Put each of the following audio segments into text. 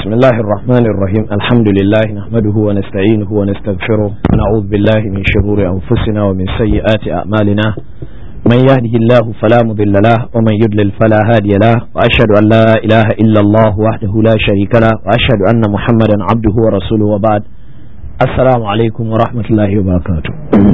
بسم الله الرحمن الرحيم الحمد لله نحمده ونستعينه ونستغفره ونعوذ بالله من شرور أنفسنا ومن سيئات أعمالنا من يهده الله فلا مضل له ومن يضلل فلا هادي له وأشهد أن لا إله إلا الله وحده لا شريك له وأشهد أن محمدا عبده ورسوله وبعد السلام عليكم ورحمة الله وبركاته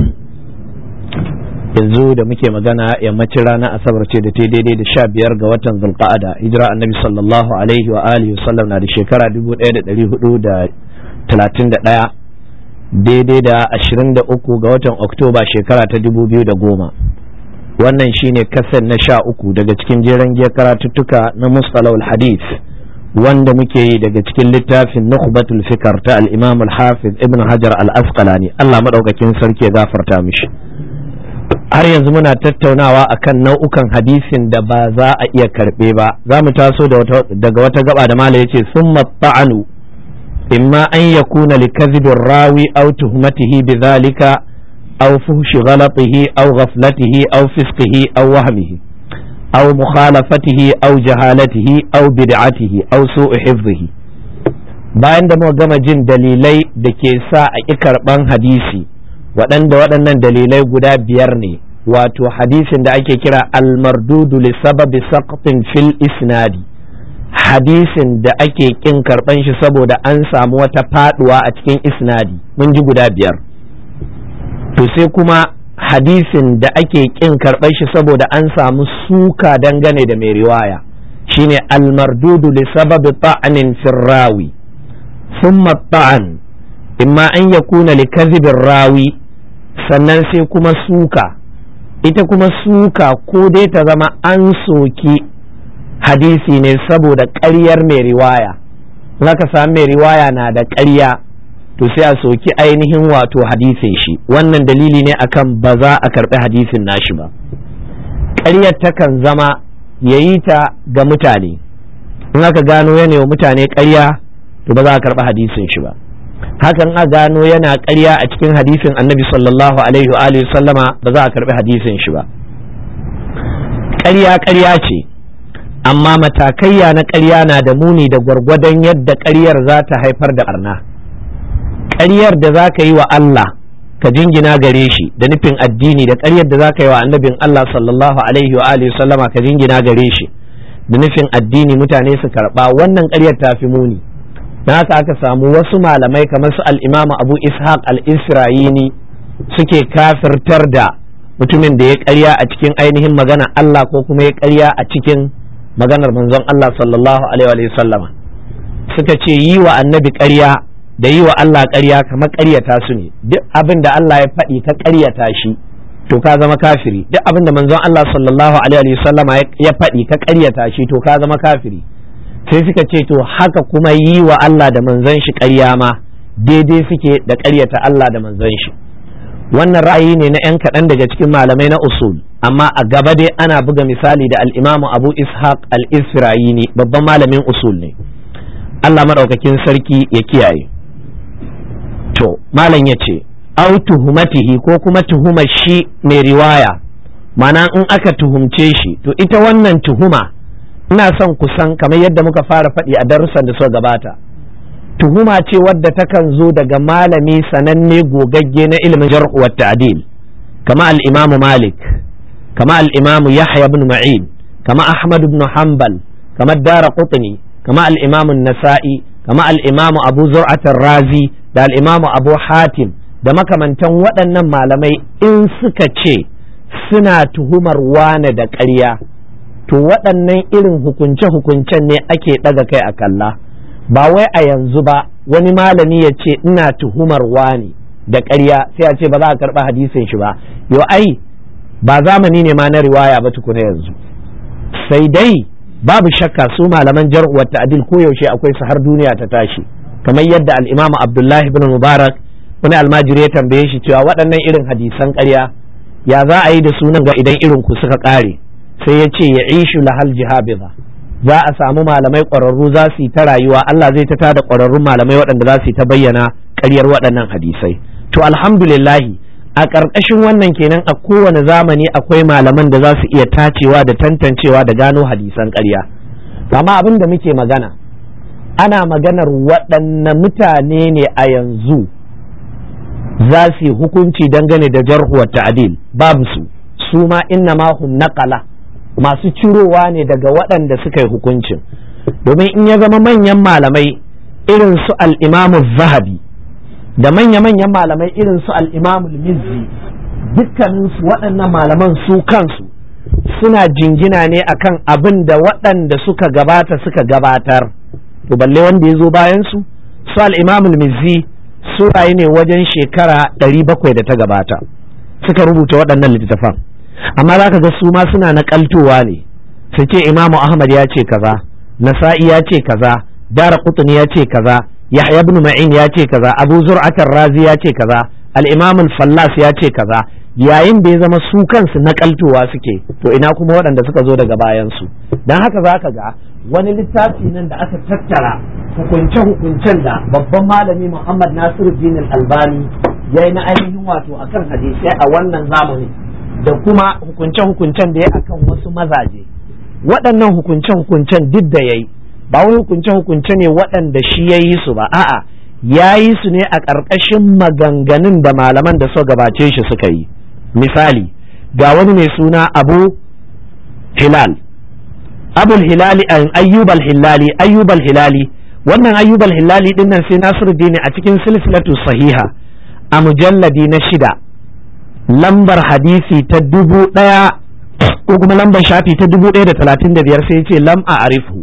yanzu da muke magana yammacin ranar asabar ce da ta daidai da sha biyar ga watan zulqa'ada hijira annabi sallallahu alaihi wa alihi sallam na da shekara dubu ɗaya da ɗari hudu da talatin da ɗaya daidai da ashirin da uku ga watan oktoba shekara ta dubu biyu da goma wannan shine kasan na sha uku daga cikin jeren giyar karatuttuka na mustalahul hadith wanda muke yi daga cikin littafin nukhbatul fikar ta al-imam al-hafiz ibn hajar al-asqalani Allah madaukakin sarki ya gafarta mishi har yanzu muna tattaunawa akan nau'ukan hadisin da ba za a iya karɓe ba za mu taso daga wata gaba da mala yace summa ta'anu imma an yakuna likadhibir rawi aw tuhmatihi bidhalika aw fuhshi ghalatihi aw ghaflatihi aw fisqihi aw wahmihi aw mukhalafatihi aw jahalatihi aw bid'atihi aw su'u hifdhihi bayan da muka gama jin dalilai da ke sa a ƙi karɓan hadisi waɗanda waɗannan dalilai guda biyar ne wato hadisin da ake kira almardudu li sababi saqtin fil isnadi hadisin da ake kin karɓan shi saboda an samu wata faduwa a cikin isnadi mun ji guda biyar to sai kuma hadisin da ake kin karɓan shi saboda an samu suka dangane da mai riwaya shine almardudu li sababi ta'anin firrawi thumma ta'an imma an yakuna li kadhibir rawi sannan sai kuma suka ita kuma suka ko dai ta zama an soki hadisi ne saboda ƙaryar mai riwaya ka sami mai riwaya na da ƙarya to sai a soki ainihin wato hadisin shi wannan dalili ne akan ba za a karɓi hadisin nashi ba ƙaryar takan zama ya yi ta ga mutane in aka gano yana wa mutane ƙarya to ba za a karɓi hadisin shi ba hakan a gano yana ƙarya a cikin hadisin annabi sallallahu alaihi wa sallama ba za a karɓi hadisin shi ba ƙarya ƙarya ce amma matakaiya na ƙarya na da muni da gwargwadon yadda ƙaryar za ta haifar da ɓarna ƙaryar da za ka yi wa Allah ka jingina gare shi da nufin addini da ƙaryar da za ka yi wa annabin Allah sallallahu alaihi wa sallama ka jingina gare shi da nufin addini mutane su karɓa wannan ƙaryar ta fi muni na haka aka samu wasu malamai kamar su al'imamu abu ishaq al-isra'ini suke kafirtar da mutumin da ya karya a cikin ainihin magana Allah ko kuma ya karya a cikin maganar manzon Allah sallallahu alaihi wa sallama suka ce yi wa annabi karya da yi wa Allah karya kamar karyata su ne duk abin da Allah ya faɗi ka karyata shi to ka zama kafiri duk abin da manzon Allah sallallahu alaihi wa sallama ya faɗi ka karyata shi to ka zama kafiri sai suka ce to haka kuma yi wa Allah da manzon shi ƙarya ma daidai suke da ƙaryata Allah da manzon shi wannan ra'ayi ne na 'yan kaɗan daga cikin malamai na usul amma a gaba dai ana buga misali da al'imamu abu ishaq al-isra'ini babban malamin usul ne Allah maɗaukakin sarki ya kiyaye to malam ya ce au tuhumatihi ko kuma tuhumar shi mai riwaya mana in aka tuhumce shi to ita wannan tuhuma ina son kusan kamar yadda muka fara faɗi a darussan da suka gabata tuhuma ce wadda takan zo daga malami sananne gogagge na ilimin jar'u wa ta'dil kama al-imam malik kama al-imam yahya ibn ma'in kama ahmad ibn hanbal kama dara qutni kama al-imam an-nasa'i kama al-imam abu zur'at razi da al-imam abu hatim da makamantan waɗannan malamai in suka ce suna tuhumar wane da ƙarya to waɗannan irin hukunce-hukuncen ne ake ɗaga kai a kalla ba wai a yanzu ba wani malami ya ce ina tuhumar wani da ƙarya sai a ce ba za a karɓa hadisin shi ba yo ai ba zamani ne ma na riwaya ba tukuna yanzu sai dai babu shakka su malaman jar'uwar ta'adil ko yaushe akwai su har duniya ta tashi kamar yadda al-imam abdullahi ibn mubarak wani almajiri ya tambaye shi cewa waɗannan irin hadisan ƙarya ya za a yi da sunan ga idan irin ku suka ƙare sai ya ce ya ishu lahal jihabiza za a samu malamai ƙwararru za su yi ta rayuwa Allah zai ta tada ƙwararrun malamai waɗanda za su yi ta bayyana ƙaryar waɗannan hadisai to alhamdulillahi a ƙarƙashin wannan kenan a kowane zamani akwai malaman da za su iya tacewa da tantancewa da gano hadisan ƙarya amma abin da muke magana ana maganar waɗanne mutane ne a yanzu za su yi hukunci dangane da jarhuwar ta'adil babu su su ma inna ma hum naqala masu cirowa ne daga waɗanda suka yi hukuncin domin in ya zama manyan malamai irin su al-imamu zahabi da manya-manyan malamai irin su al-imamu mizzi dukkaninsu waɗannan malaman su kansu suna jingina ne akan abin da waɗanda suka gabata suka gabatar to balle wanda ya zo bayan su su al-imamul mizzi su rayu ne wajen shekara ɗari bakwai da ta gabata suka rubuta waɗannan littattafan amma za ka ga su ma suna naƙaltowa ne su ce imamu ahmad ya ce kaza nasa'i ya ce kaza dara qutni ya ce kaza yahya ibn ma'in ya ce kaza abu zur'atar razi ya ce kaza al-imam fallas ya ce kaza yayin da ya zama su kansu naƙaltowa suke to ina kuma waɗanda suka zo daga bayan su dan haka za ka ga wani littafi nan da aka tattara hukunce-hukuncen da babban malami Muhammad Nasiruddin Albani ya yi na ainihin wato akan hadisai a wannan zamani da kuma hukunce-hukuncen da ya akan wasu mazaje waɗannan hukunce-hukuncen duk da ya yi ba wai hukunce-hukunce ne waɗanda shi ya yi su ba a'a ya yi su ne a ƙarƙashin maganganun da malaman da suka gabace shi suka yi misali ga wani mai suna abu hilal abul hilali ayyubal hilali ayyubal hilali wannan ayyubal hilali din nan sai nasiruddin a cikin silsilatu sahiha a mujalladi na shida lambar hadisi ta dubu ɗaya ko kuma lambar shafi ta dubu ɗaya da talatin da biyar sai ce lam a arifu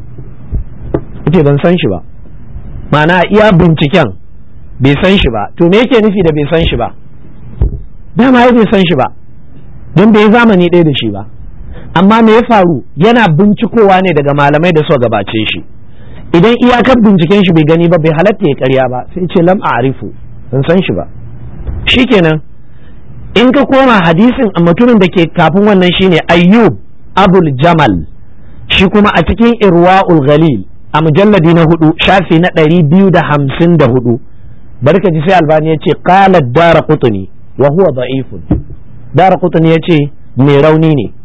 ita ban san shi ba ma'ana iya binciken bai san shi ba to me yake nufi da bai san shi ba dama ya bai san shi ba don bai zamani ɗaya da shi ba amma me ya faru yana bincikowa ne daga malamai da suka gabace shi idan iyakar binciken shi bai gani ba bai halatta ya karya ba sai ce lam a'rifu ban san shi ba shikenan in ka koma hadisin mutumin da ke kafin wannan shine ayyub abul jamal shi kuma a cikin irwa'ul ghalil a mujalladi na hudu shafi na ɗari biyu da hamsin da hudu barka ji sai albani ya ce qala dara qutni wa huwa da'ifun dara qutni ya ce mai rauni ne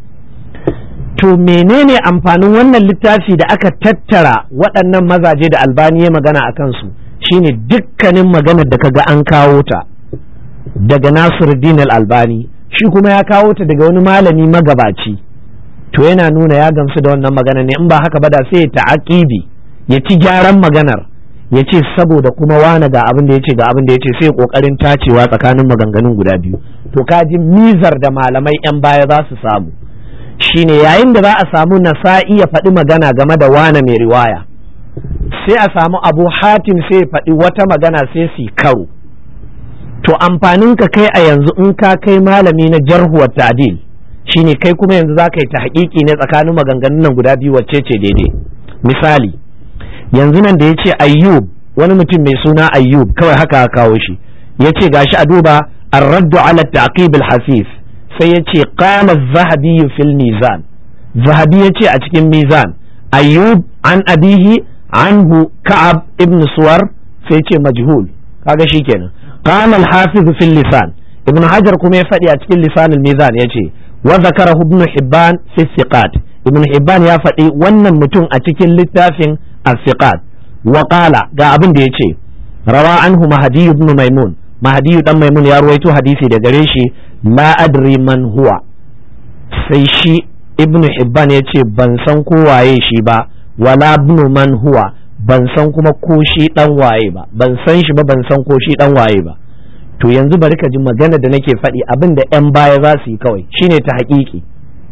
to menene amfanin wannan littafi da aka tattara waɗannan mazaje da albani ya magana a kansu shine dukkanin maganar da kaga an kawo ta daga nasiruddin albani shi kuma ya kawo ta daga wani malami magabaci to yana nuna ya gamsu da wannan magana ne in ba haka ba da sai ya ta'aqibi ya ci gyaran maganar ya ce saboda kuma wane ga abin da ya ce ga abin da ya ce sai kokarin tacewa tsakanin maganganun guda biyu to kaji mizar da malamai yan baya za su samu shine yayin da za a samu nasa'i ya faɗi magana game da wane mai riwaya sai a samu abu hatim sai ya faɗi wata magana sai su karo to amfanin ka kai a yanzu in ka kai malami na jarhuwar ta'dil shine kai kuma yanzu za ka yi ta haƙiƙi ne tsakanin maganganun nan guda biyu wacce ce daidai misali yanzu nan da ya ce ayyub wani mutum mai suna ayyub kawai haka kawo shi ya ce gashi a duba الرد على التعقيب الحثيث sai ya ce qala zahabi fil mizan zahabi ya ce a cikin mizan ayyub an abihi anhu ka'ab ibn suwar sai ce majhul kaga shikenan qala al hafiz fil lisan ibn hajar kuma ya faɗi a cikin lisan al mizan ya ce wa zakarahu ibn hibban fi thiqat ibn hibban ya faɗi wannan mutum a cikin littafin al-thiqat wa qala ga abin da ya ce rawa anhu mahdi ibn maimun mahdi dan maimun ya ruwaito hadisi da gare shi la adri man huwa sai shi ibn hibban ya ce ban san ko waye shi ba wala ibn man huwa ban san kuma ko shi dan waye ba ban san shi ba ban san ko shi dan waye ba to yanzu bari ka ji magana da nake faɗi abin da yan baya za su yi kawai shine ta haƙiƙi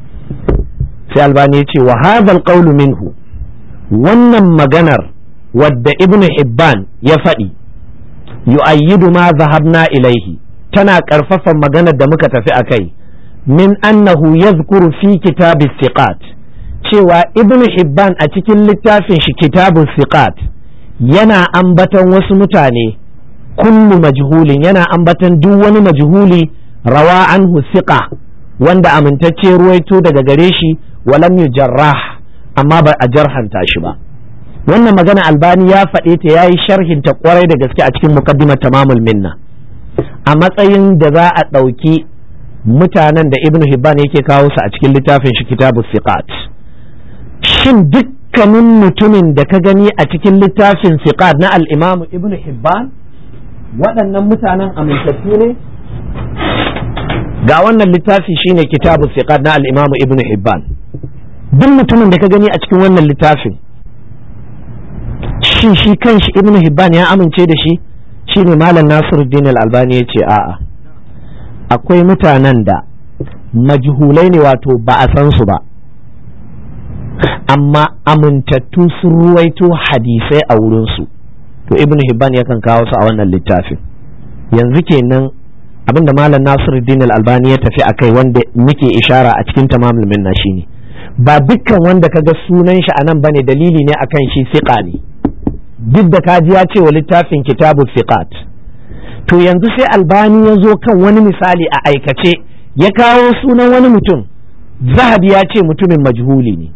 sai albani ya ce wa hadal qawlu minhu wannan maganar wadda ibn hibban ya faɗi yu'ayyidu ma zahabna ilaihi tana ƙarfafa maganar da muka tafi a kai min annahu yazkuru fi kitab siqat cewa ibn hibban a cikin littafin shi kitabun siqat yana ambatan wasu mutane kullu majhulin yana ambatan duk wani majhuli rawa anhu siqa wanda amintacce ruwaito daga gare shi walam yujarrah amma ba a jarhanta shi ba wannan magana albani ya faɗe ta yayi sharhin ta kwarai da gaske a cikin muqaddimar tamamul minna a matsayin da za a ɗauki mutanen da ibnu hibban yake kawo su a cikin littafin shi kitabu siqat shin duk dukkanin mutumin da ka gani a cikin littafin siqat na al-imamu ibn hibban waɗannan mutanen amintattu ne ga wannan littafi shine kitabu siqat na al-imamu ibn hibban duk mutumin da ka gani a cikin wannan littafin shin shi kanshi ibn hibban ya amince da shi shine malam nasiruddin al-albani ya ce a'a akwai mutanen da majhulai ne wato ba a san su ba amma amintattu sun ruwaito hadisai a wurinsu to ibn hibban yakan kawo su a wannan littafin yanzu kenan abinda malam nasiruddin al-albani ya tafi akai wanda muke ishara a cikin tamamul minna shine ba dukkan wanda kaga sunan shi anan bane dalili ne akan shi siqa ne duk da kaji ya ce wa littafin kitabu siqat to yanzu sai albani ya zo kan wani misali a aikace ya kawo sunan wani mutum zahabi ya ce mutumin majhuli ne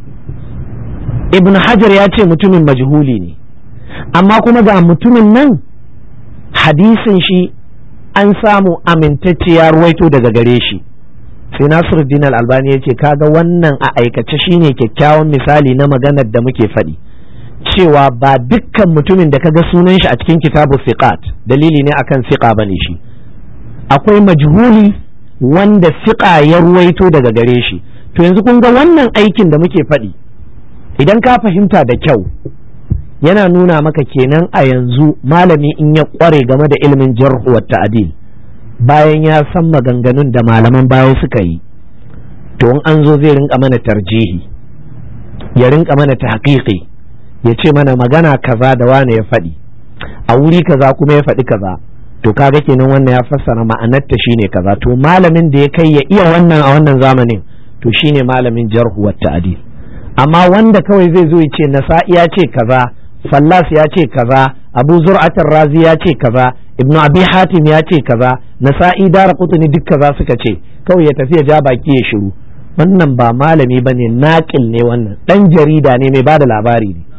ibn hajar ya ce mutumin majhuli ne amma kuma ga mutumin nan hadisin shi an samu amintacce ya ruwaito daga gare shi sai nasiruddin al-albani ya ce kaga wannan a aikace shine kyakkyawan misali na maganar da muke faɗi cewa ba dukkan mutumin da kaga sunan shi a cikin kitabu siqat dalili ne akan siqa bane shi akwai majhuli wanda siqa ya ruwaito daga gare shi to yanzu kun ga wannan aikin da muke faɗi idan ka fahimta da kyau yana nuna maka kenan a yanzu malami in ya kware game da ilimin jarhu wa ta'dil bayan ya san maganganun da malaman baya suka yi to in an zo zai rinka mana tarjihi ya rinka mana tahqiqi ya ce mana magana kaza da wane ya faɗi a wuri kaza kuma ya faɗi kaza to kaga kenan wannan ya fassara ma'anarta shine kaza to malamin da ya kai ya iya wannan a wannan zamanin to shine malamin jarhu wa ta'dil amma wanda kawai zai zo ya ce nasa'i ya ce kaza fallas ya ce kaza abu zur'atar razi ya ce kaza ibnu abi hatim ya ce kaza nasa'i dara qutni duk kaza suka ce kawai ya tafi ya ja baki ya shiru wannan ba malami bane naƙil ne wannan dan jarida ne mai bada labari ne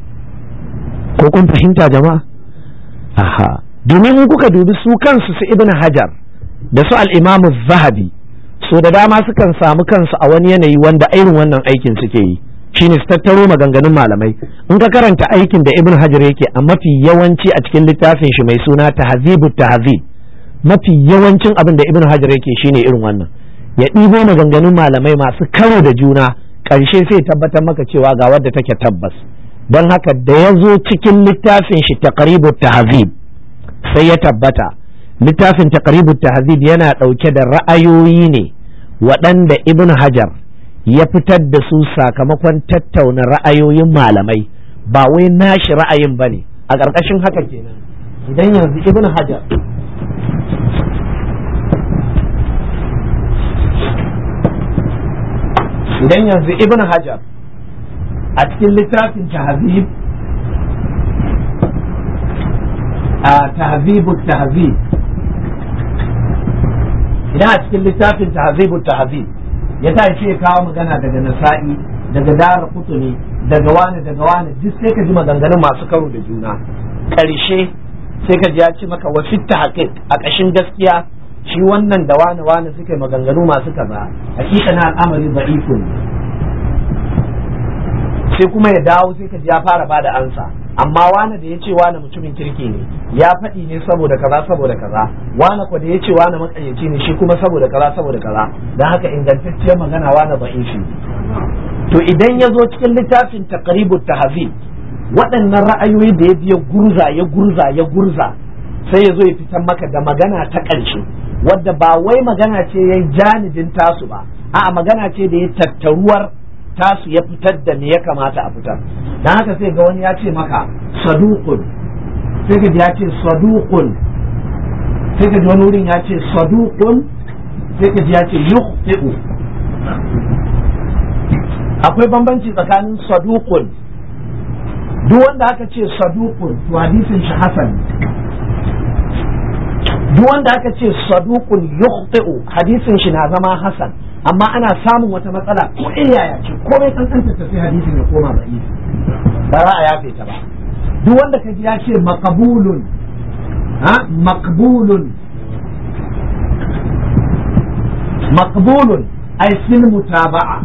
ko kun fahimta jama'a aha domin in kuka dubi su kansu su ibnu hajar da su al-imam zahabi so da dama sukan samu kansu a wani yanayi wanda irin wannan aikin suke yi shine su tattaro maganganun malamai in ka karanta aikin da ibn hajar yake a mafi yawanci a cikin littafin shi mai suna tahzibut tahzib mafi yawancin abin da ibn hajar yake shine irin wannan ya ɗibo maganganun malamai masu karo da juna ƙarshe sai tabbatar maka cewa ga wadda take tabbas don haka da ya zo cikin littafin shi taqribut tahzib sai ya tabbata littafin taqribut tahzib yana ɗauke da ra'ayoyi ne waɗanda ibn hajar ya fitar da su sakamakon tattauna ra'ayoyin malamai ba wai nashi ra'ayin ba ne a ƙarƙashin haka kenan idan yanzu ibn hajar idan yanzu ibn hajar a cikin littafin tahzib a tahzibu tahzib idan a cikin littafin tahzibu tahzib ya ta ce kawo magana daga nasa'i daga dara kutuni daga wani daga wani duk sai ka ji maganganun masu karo da juna ƙarshe sai ka ji ya ce maka wa fitta haƙiƙ a ƙashin gaskiya shi wannan da wani wani suka yi maganganu masu kaza hakika na al'amari da'ifun sai kuma ya dawo sai ka ji ya fara bada ansa amma wani da ya ce wani mutumin kirki ne ya faɗi ne saboda kaza saboda kaza wani ko da ya ce wani makayyaci ne shi kuma saboda kaza saboda kaza don haka ingantacciyar magana wani da'ifi to idan ya zo cikin littafin taqribut tahzib waɗannan ra'ayoyi da ya biya gurza ya gurza ya gurza sai ya zo ya fitar maka da magana ta ƙarshe wadda ba wai magana ce ya janibin tasu ba a'a magana ce da ya tattaruwar tasu ya fitar da me ya kamata a fitar dan haka sai ga wani ya ce maka saduqun sai ka ji ya ce saduqun sai ka ji wani wurin ya ce saduqun sai ka ji ya ce yukhti'u akwai bambanci tsakanin saduqun duk wanda aka ce saduqun to hadisin shi hasan duk wanda aka ce saduqun yukhti'u hadisin shi na zama hasan amma ana samun wata matsala ko yaya ce komai kankanta ta sai hadisin ya koma da'ifi ba za a yafe ta ba duk wanda ka ji ya ce maqbulun ha maqbulun maqbulun ay fil mutaba'a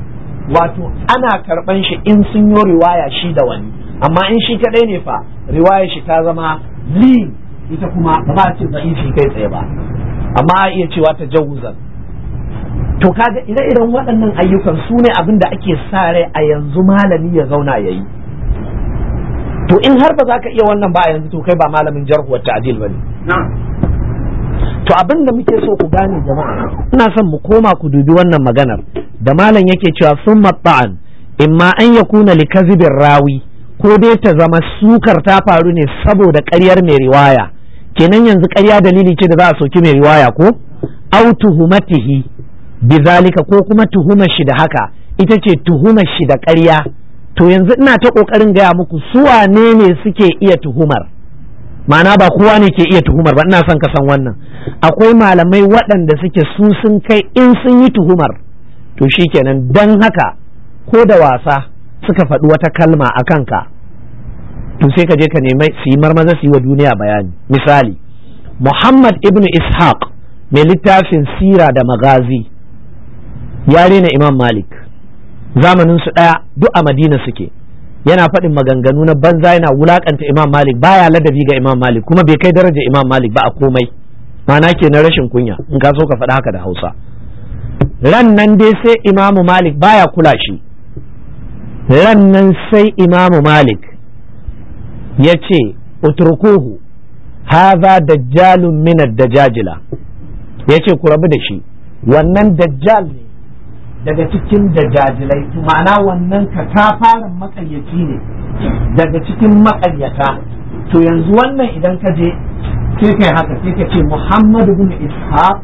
wato ana karban shi in sun yi riwaya shi da wani amma in shi kadai ne fa riwaya shi ta zama li ita kuma ba za a ce da'ifi kai tsaye ba amma a iya cewa ta jawuzan to kaga ire-iren waɗannan ayyukan su ne abin da ake sa rai a yanzu malami ya zauna ya yi to in har ba za ka iya wannan ba a yanzu to kai ba malamin jarhuwar ta'adil ba ne to abin da muke so ku gane jama'a ina son mu koma ku dubi wannan maganar da malam yake cewa sun matta'an imma an ya kuna likazibin rawi ko dai ta zama sukar ta faru ne saboda ƙaryar mai riwaya kenan yanzu ƙarya dalili ce da za a soki mai riwaya ko au tuhumatihi bizalika ko kuma tuhumar shi da haka ita ce tuhumar shi da ƙarya to yanzu ina ta ƙoƙarin gaya muku su wane ne suke iya tuhumar ma'ana ba kowa ne ke iya tuhumar ba ina son ka san wannan akwai malamai waɗanda suke su sun kai in sun yi tuhumar to shikenan dan haka ko da wasa suka faɗi wata kalma a kanka to sai ka je ka nemi su yi marmaza su yi wa duniya bayani misali muhammad ibn ishaq mai littafin sira da magazi ya rena imam malik zamanin su ɗaya duk a madina suke yana faɗin maganganu na banza yana wulakanta imam malik baya ladabi ga imam malik kuma bai kai daraja imam malik ba a komai ma'ana ke na rashin kunya in ka so ka faɗa haka da hausa ran nan dai sai imamu malik baya kula shi ran nan sai imamu malik ya ce uturkuhu haza dajjalun minar dajajila ya ce ku rabu da shi wannan dajjal ne daga cikin dajajilai ma'ana wannan katafaren makaryaci ne daga cikin makaryata to yanzu wannan idan ka je sai kai haka sai ka ce muhammadu bin ishaq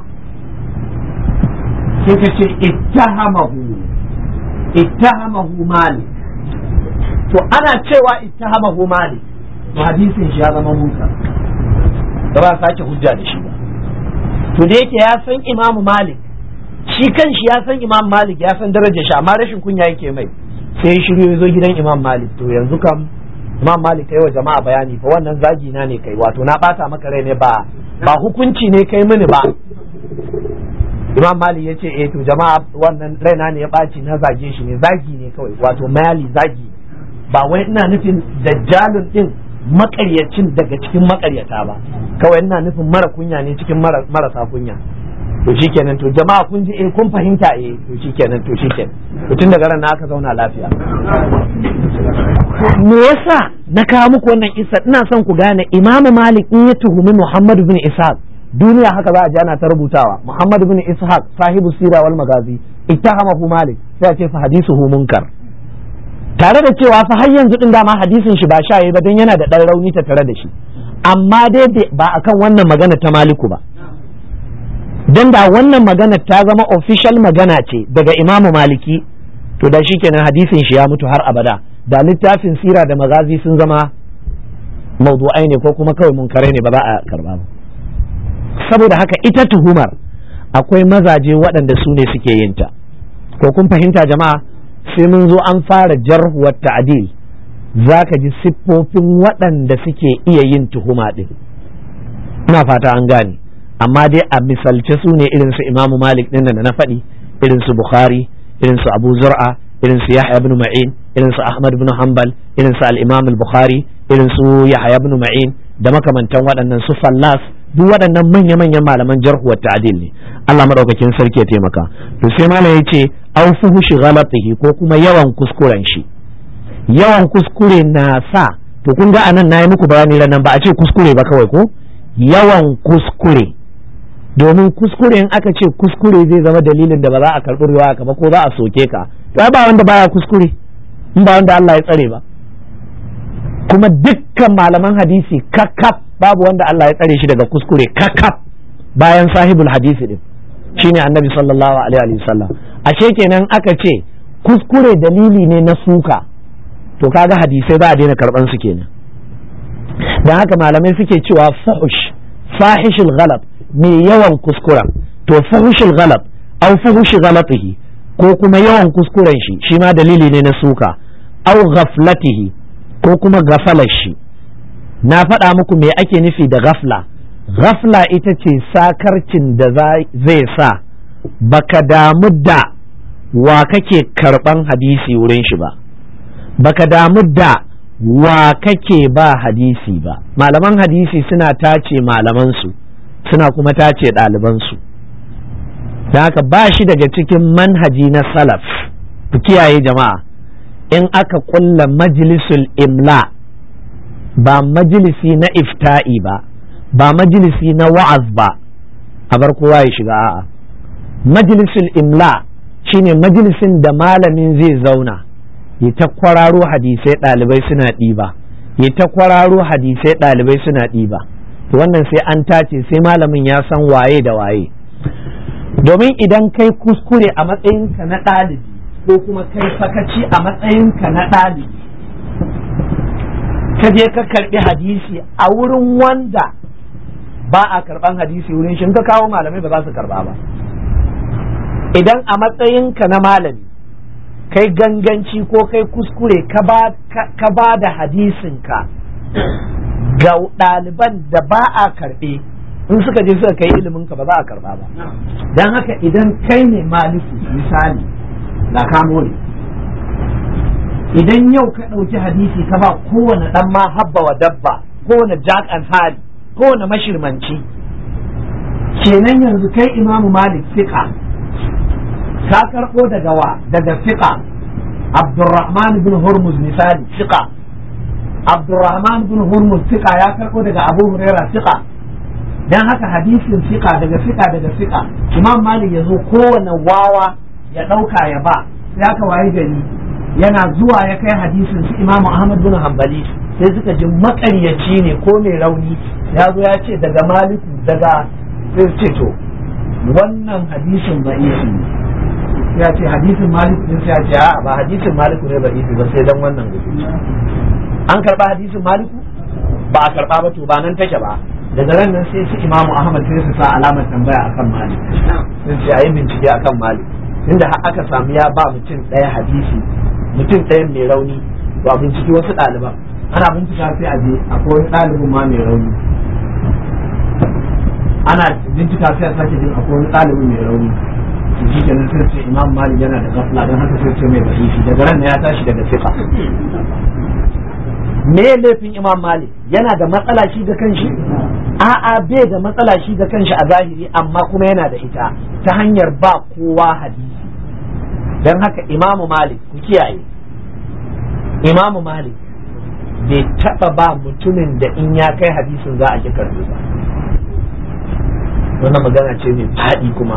sai ka ce ittahamahu ittahamahu malik to ana cewa ittahamahu malik to hadisin shi ya zama munkar da ba sake hujja da shi ba to da yake ya san imamu malik shi kan shi ya san imam malik ya san darajar shi amma rashin kunya yake mai sai ya shiryo ya zo gidan imam malik to yanzu kam imam malik kai wa jama'a bayani fa wannan zagi na ne kai wato na bata maka rai ne ba ba hukunci ne kai mini ba imam malik ya ce eh to jama'a wannan raina ne ya ɓaci na zage shi ne zagi ne kawai wato mali zagi ba wai ina nufin dajjalun din makaryacin daga cikin makaryata ba kawai ina nufin mara kunya ne cikin marasa kunya to shikenan to jama'a kun ji eh kun fahimta eh to shikenan to shikenan to tun daga ran aka zauna lafiya me yasa na kawo muku wannan isa ina son ku gane Imam Malik in ya tuhumi Muhammad bin Ishaq duniya haka za a ji ana ta rubutawa Muhammad bin Ishaq sahibu sira wal magazi ittahamahu Malik sai a ce fa hadisuhu munkar tare da cewa fa har yanzu din dama hadisin shi ba sha ba dan yana da dan rauni ta tare da shi amma dai ba akan wannan magana ta Maliku ba dan da wannan magana ta zama official magana ce daga imamu maliki to da shi kenan hadisin shi ya mutu har abada da littafin sira da magazi sun zama maudu'ai ne ko kuma kawai munkarai ne ba za a karba ba saboda haka ita tuhumar akwai mazaje waɗanda su ne suke yin ta ko kun fahimta jama'a sai mun zo an fara jarhuwar ta'adil za ka ji siffofin waɗanda suke iya yin tuhuma ɗin ina fata an gane amma dai a misalce su ne irin su imamu malik din da na faɗi irin su bukhari irin su abu zur'a irin su yahya ibn ma'in irin su ahmad ibn hanbal irin su al-imam al-bukhari irin su yahya ibn ma'in da makamantan waɗannan su fallas duk waɗannan manya-manyan malaman jarhu wa ta'dil ne Allah madaukakin sarki ya taimaka to sai malam yace aw fuhushi ghalatihi ko kuma yawan kuskuren shi yawan kuskure na sa to kun ga anan nayi muku bayani nan ba a ce kuskure ba kawai ko yawan kuskure domin kuskure in aka ce kuskure zai zama dalilin da ba za a karɓi ruwa ka ba ko za a soke ka to ba wanda baya kuskure in ba wanda Allah ya tsare ba kuma dukkan malaman hadisi kakaf babu wanda Allah ya tsare shi daga kuskure kakaf bayan sahibul hadisi din shine annabi sallallahu alaihi wa sallam ashe kenan aka ce kuskure dalili ne na suka to kaga hadisai ba a daina karban su kenan dan haka malamai suke cewa fahush fahishul ghalab mai yawan kuskuren to fahushul ghalab aw fahushi ghalatihi ko kuma yawan kuskuren shi shi ma dalili ne na suka aw ghaflatihi ko kuma gafalar shi na faɗa muku me ake nufi da ghafla ghafla ita ce sakarcin da zai sa baka damu da wa kake karban hadisi wurin shi ba baka damu da wa kake ba hadisi ba malaman hadisi suna tace malamansu suna kuma tace ɗalibansu da haka ba shi daga cikin manhaji na salaf ku kiyaye jama'a in aka kulla majlisul imla ba majalisi na ifta'i ba ba majalisi na wa'az ba a bar kowa ya shiga a'a majlisul imla shine majalisin da malamin zai zauna ya ta kwararo hadisai ɗalibai suna ɗiba ya ta kwararo hadisai ɗalibai suna ɗiba to wannan sai an tace sai malamin ya san waye da waye domin idan kai kuskure a matsayinka na ɗalibi ko kuma kai sakaci a matsayinka na ɗalibi ka je ka karɓi hadisi a wurin wanda ba a karɓan hadisi wurin shi ka kawo malamai ba za su karɓa ba idan a matsayinka na malami kai ganganci ko kai kuskure ka ba da hadisinka ga ɗaliban da ba a karɓe in suka je suka kai iliminka ba za a karɓa ba don haka idan kai ne maliki misali da kamo ne idan yau ka ɗauki hadisi ka ba kowane ɗan ma habba wa dabba kowane jack and harry kowane mashirmanci kenan yanzu kai imamu malik fiƙa ka karɓo daga wa daga fiƙa abdurrahman bin hurmuz misali fiƙa abdurrahman bin hurmuz fiƙa ya karɓo daga abu huraira fiƙa dan haka hadisin fiƙa daga fiƙa daga fiƙa imam malik ya zo kowane wawa ya ɗauka ya ba sai aka waye gari yana zuwa ya kai hadisin su imamu ahmad bin hanbali sai suka ji makaryaci ne ko mai rauni ya zo ya ce daga maliku daga sai ce to wannan hadisin ba'ifi ne ya ce hadisin maliku ne sai ya ce a'a ba hadisin maliku ne ba'ifi ba sai dan wannan gudu an karba hadisin maliku ba a karba ba to ba nan take ba daga ran nan sai su imamu ahmad sai su sa alamar tambaya akan malik sai ce ayi bincike akan malik inda aka samu ya ba mutum ɗaya hadisi mutum ɗaya mai rauni ba binciki wasu ɗaliban ana bincika sai a je akwai wani ɗalibin ma mai rauni ana bincika sai a sake jin akwai wani ɗalibin mai rauni to shi kenan sai ce imam malik yana da gafla don haka sai ce mai ba'ifi daga ran ya tashi daga fiqa me laifin imam malik yana da matsala shi ga kanshi a'a bai da matsala shi ga kanshi a zahiri amma kuma yana da ita ta hanyar ba kowa hadisi don haka imamu malik ku kiyaye imamu malik bai taba ba mutumin da in ya kai hadisin za a ki karbi ba wannan magana ce mai faɗi kuma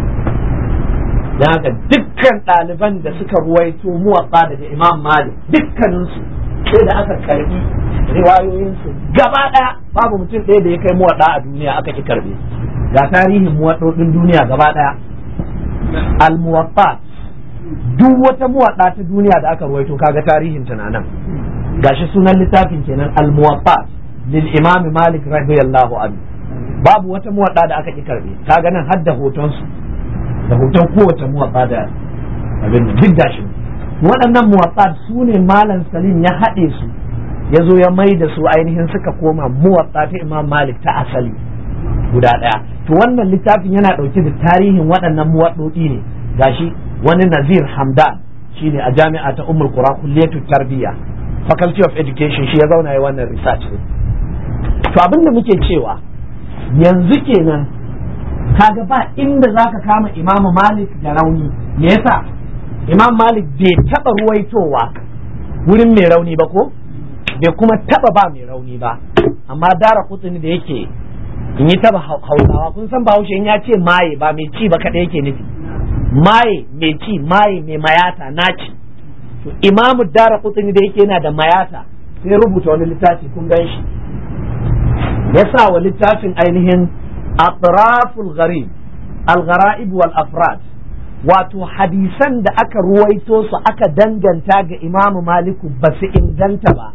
don haka dukkan ɗaliban da suka ruwaito muwatsa daga imam malik dukkaninsu sai da aka karbi riwayoyinsu gaba ɗaya babu mutum ɗaya da ya kai muwaɗa a duniya aka ki karbe ga tarihin muwaɗoɗin duniya gaba ɗaya al-muwaffat duk wata muwaɗa ta duniya da aka ruwaito kaga tarihin ta nan gashi sunan littafin kenan al-muwaffat lil imam malik radiyallahu anhu babu wata muwaɗa da aka ki karbe kaga nan har da hoton su da hoton kowace muwaɗa da abin duk gashi waɗannan muwaffat su ne malam salim ya haɗe su ya zo ya mai da su ainihin suka koma muwaɗa ta imam malik ta asali guda ɗaya to wannan littafin yana ɗauke da tarihin waɗannan muwaɗoɗi ne gashi wani nazir hamdan shine a jami'a ta umar kura kulliyatu tarbiyya faculty of education shi ya zauna ya wannan research to abin da muke cewa yanzu kenan kaga ba inda zaka kama imamu malik da rauni me yasa imam malik bai taba ruwaitowa wurin mai rauni ba ko bai kuma taba ba mai rauni ba amma dara kutsuni da yake in yi taba hausawa kun san bahaushe in ya ce maye ba mai ci ba kaɗai yake nufi maye mai ci maye mai mayata naci to imamu dara kutsuni da yake yana da mayata sai rubuta wani littafi kun gan shi ya sa wa littafin ainihin atraful gharib al-ghara'ib wal afrad wato hadisan da aka ruwaito su aka danganta ga imamu maliku ba su inganta ba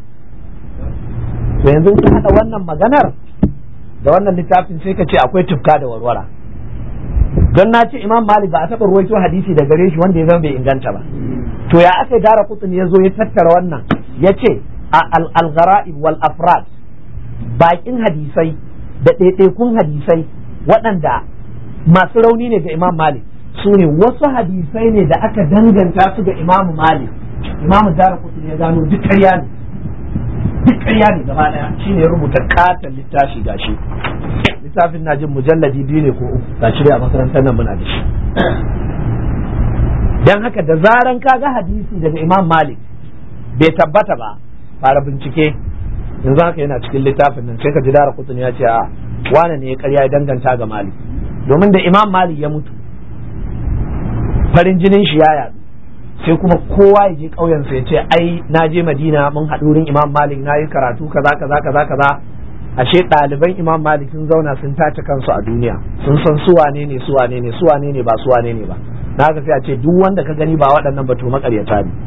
to yanzu ka haɗa wannan maganar da wannan littafin sai ka ce akwai tufka da warwara don na ce imam malik ba a taɓa ruwaito hadisi da gare shi wanda ya zama bai inganta ba to ya aka yi dara kutsun ya zo ya tattara wannan ya ce a al-ghara'ib wal afrad bakin hadisai da ɗaiɗaikun hadisai waɗanda masu rauni ne ga imam malik su ne wasu hadisai ne da aka danganta su ga imamu malik imamu dara ya gano duk ƙarya ne duk ƙarya ne gaba ɗaya shine ya rubuta katon littafi gashi littafin na jin mujalladi biyu ne ko uku gashi dai a makarantar nan muna da shi dan haka da zaran ka ga hadisi daga imam malik bai tabbata ba fara bincike yanzu haka yana cikin littafin nan sai ka ji dara kutun ya ce a wane ne ya karya ya danganta ga malik domin da imam malik ya mutu farin jinin shi ya yadu sai kuma kowa ya je ƙauyensa ya ce ai na je madina mun haɗu wurin imam malik na yi karatu kaza kaza kaza kaza ashe ɗaliban imam malik sun zauna sun tace kansu a duniya sun san su wane ne su wane ne su wane ne ba su wane ne ba na haka sai a ce duk wanda ka gani ba waɗannan ba to makaryata ne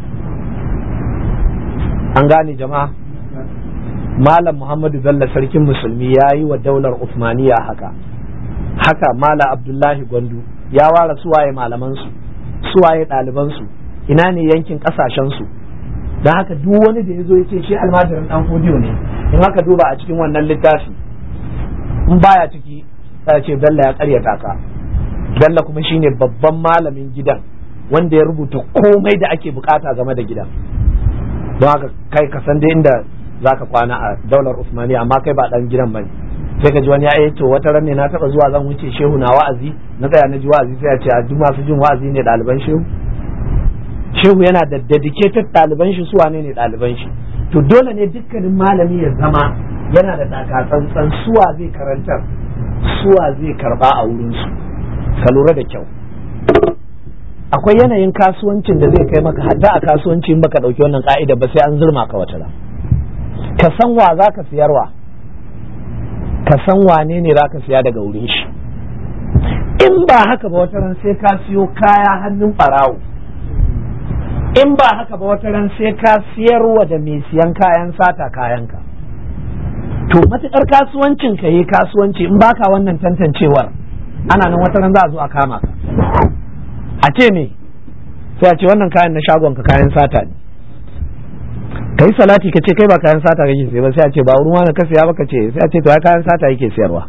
an gane jama'a malam muhammadu bello sarkin musulmi ya yi wa daular usmaniya haka haka malam abdullahi gwandu ya ware suwaye malamansu suwaye ɗalibansu ina ne yankin ƙasashensu don haka duk wani da ya zo ya ce shi almajirin ɗan fodiyo ne in haka duba a cikin wannan littafi in baya ciki ya ce bello ya karyata ka bello kuma shine babban malamin gidan wanda ya rubuta komai da ake bukata game da gidan don haka kai ka san da inda zaka kwana a daular usmaniya amma kai ba dan gidan bane sai ka ji wani ya to wata ran ne na taba zuwa zan wuce shehu na wa'azi na tsaya na ji wa'azi sai ya ce a duk masu jin wa'azi ne ɗaliban shehu shehu yana da dedicated ɗaliban shi su wane ne ɗaliban shi to dole ne dukkanin malami ya zama yana da takatsantsan suwa zai karantar suwa zai karba a wurinsu ka lura da kyau akwai yanayin kasuwancin da zai kai maka hatta a kasuwanci in baka ɗauki wannan ka'ida ba sai an zurma ka wata ka san wa za ka siyarwa ka san wane ne za ka siya daga wurin shi in ba haka ba wata ran sai ka siyo kaya hannun ɓarawo in ba haka ba wata ran sai ka siyarwa da mai siyan kayan sata kayanka to matuƙar kasuwancin ka yi kasuwanci in baka wannan tantancewar ana nan wata ran za a zo a kama ka a ce me sai a ce wannan kayan na shagon ka kayan sata ne ka yi salati ka ce kai ba kayan sata kake sai ba sai a ce ba wurin wani ka siya ba ka ce sai a ce to ai kayan sata yake siyarwa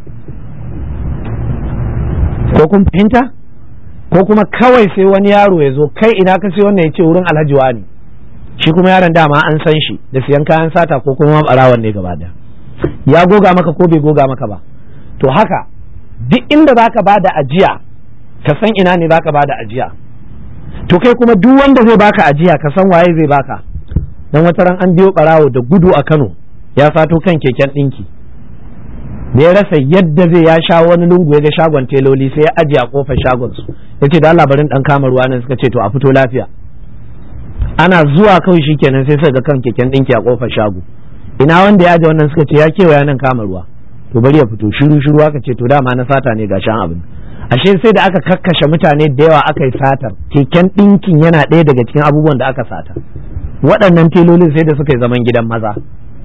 ko kun fahimta ko kuma kawai sai wani yaro ya zo kai ina ka sai wannan ya ce wurin alhaji wani shi kuma yaron dama an san shi da siyan kayan sata ko kuma barawan ne gaba da ya goga maka ko bai goga maka ba to haka duk inda zaka bada ajiya ka san ina ne zaka bada ajiya to kai kuma duk wanda zai baka ajiya ka san waye zai baka dan wata ran an biyo barawo da gudu a Kano ya sato kan keken dinki da ya rasa yadda zai ya sha wani lungu ya ga shagon teloli sai ya ajiye a kofar shagon su ya ce da Allah barin dan kama ruwa nan suka ce to a fito lafiya ana zuwa kawai shikenan sai suka ga kan keken dinki a kofar shago ina wanda ya aje wannan suka ce ya kewaya nan kama ruwa to bari ya fito shiru shiru aka ce to dama na sata ne ga shan abin ashe sai da aka kakkashe mutane da yawa aka yi satar keken dinkin yana ɗaya daga cikin abubuwan da aka sata waɗannan telolin sai da suka yi zaman gidan maza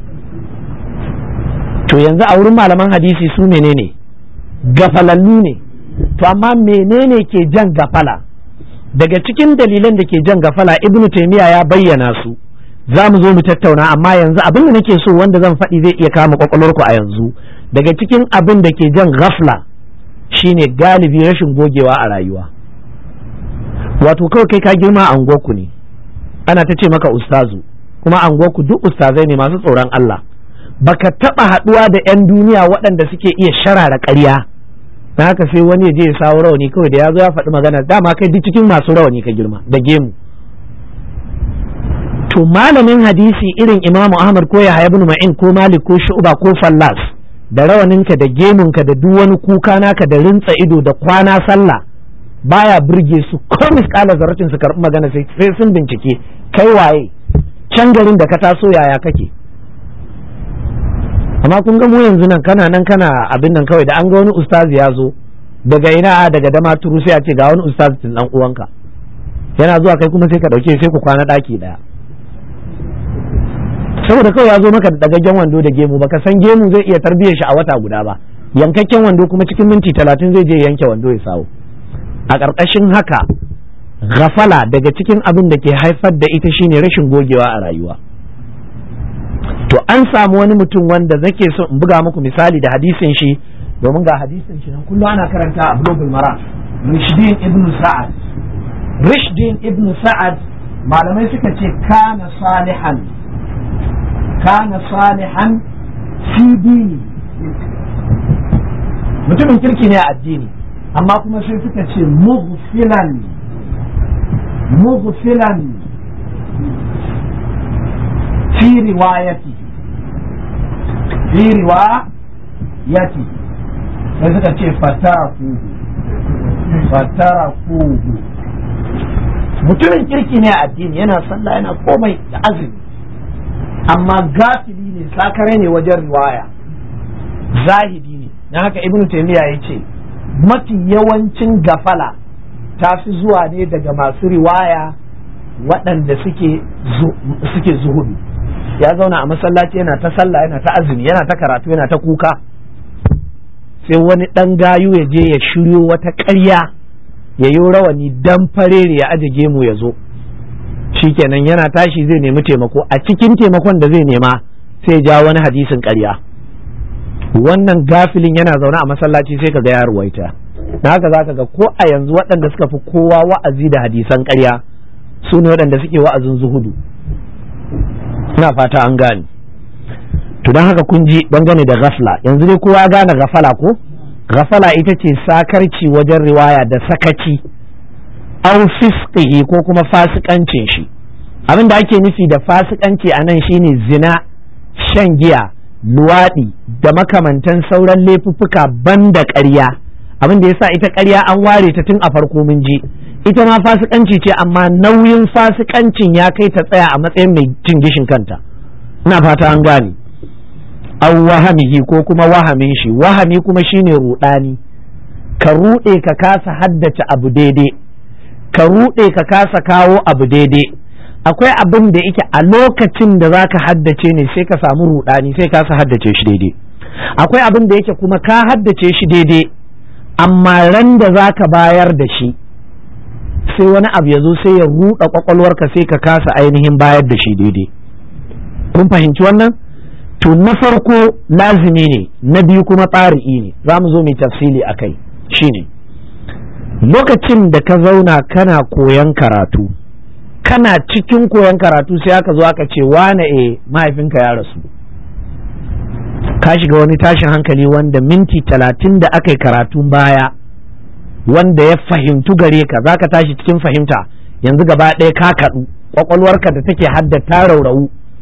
to yanzu a wurin malaman hadisi su menene gafalallu ne to amma menene ke jan gafala daga cikin dalilan da ke jan gafala ibnu taymiya ya bayyana su za mu zo mu tattauna amma yanzu abin da nake so wanda zan faɗi zai iya kama kwakwalwarku a yanzu daga cikin abin da ke jan gafla shine galibi rashin gogewa a rayuwa wato kawai kai ka girma a unguwarku ne ana ta ce maka ustazu kuma a unguwarku duk ustazai ne masu tsoron Allah baka taba haduwa da 'yan duniya waɗanda suke iya sharara ƙarya na haka sai wani ya je ya sawo rawani kawai da ya zo ya faɗi magana dama kai duk cikin masu rawani ka girma da gemu to malamin hadisi irin imamu ahmad ko ya ibn ma'in ko malik ko shu'ba ko fallas da rawaninka da gemunka da duk wani kuka naka da rintsa ido da kwana sallah baya burge su ko misƙala zarratin su karɓi magana sai sun bincike kai waye can garin da ka taso yaya kake amma kun ga mu yanzu nan kana nan kana abin nan kawai da an ga wani ustazi ya zo daga ina daga dama turu sai a ce ga wani ustazi tun dan uwanka yana zuwa kai kuma sai ka dauke sai ku kwana daki daya saboda kawai ya zo maka da dagaggen wando da gemu baka san gemu zai iya tarbiyyar shi a wata guda ba yankakken wando kuma cikin minti talatin zai je yanke wando ya sawo a ƙarƙashin haka gafala daga cikin abin da ke haifar da ita shine rashin gogewa a rayuwa to an samu wani mutum wanda zake so in buga muku misali da hadisin shi domin ga hadisin shi nan kullum ana karanta a global mara rishdin ibn sa'ad rishdin ibn sa'ad malamai suka ce kana salihan kana salihan fi dini mutumin kirki ne a addini amma kuma sai suka ce mughfilan mughfilan fi riwayati fi riwayati sai suka ce fatarakuhu fatarakuhu mutumin kirki ne a addini yana sallah yana komai da azumi amma gafili ne sakare ne wajen riwaya zahidi ne na haka ibnu taymiya ya ce mafi yawancin gafala ta fi zuwa ne daga masu riwaya waɗanda suke suke zuhudu ya zauna a masallaci yana ta sallah yana ta azumi yana ta karatu yana ta kuka sai wani ɗan gayu ya je ya shiryo wata ƙarya ya yi rawani dan farere ya aje gemu ya zo shikenan yana tashi zai nemi taimako a cikin taimakon da zai nema sai ja wani hadisin ƙarya wannan gafilin yana zaune a masallaci sai ka ga ya ruwaita na haka za ka ga ko a yanzu waɗanda suka fi kowa wa'azi da hadisan ƙarya su ne waɗanda suke wa'azin zuhudu ina fata an gane to don haka kun ji dangane da gafla yanzu dai kowa gane gafala ko gafala ita ce sakarci wajen riwaya da sakaci au fisqihi ko kuma fasikancin shi abin da ake nufi da fasikanci a nan shine zina shan giya luwaɗi da makamantan sauran laifuffuka banda ƙarya abin da yasa ita ƙarya an ware ta tun a farko mun ji ita ma fasikanci ce amma nauyin fasikancin ya kai ta tsaya a matsayin mai cin gishin kanta ina fata an gane aw wahamihi ko kuma wahamin shi wahami kuma shine rudani ka rude ka kasa haddace abu daidai ka rude ka kasa kawo abu daidai akwai abin da yake a lokacin da zaka haddace ne sai ka samu rudani sai ka haddace shi daidai akwai abin da yake kuma ka haddace shi daidai amma ran da zaka bayar da shi sai wani abu ya zo sai ya ruɗa kwakwalwarka sai ka kasa ainihin bayar da shi daidai kun fahimci wannan to na farko lazimi ne na biyu kuma tsari'i ne za mu zo mai tafsili a kai shine lokacin da ka zauna kana koyan karatu kana cikin koyan karatu sai aka zo aka ce wane e mahaifinka ya rasu ka shiga wani tashin hankali wanda minti talatin da aka yi karatun baya wanda ya fahimtu gare ka za ka tashi cikin fahimta yanzu gaba ɗaya ka kaɗu ƙwaƙwalwarka da take haddata raurawu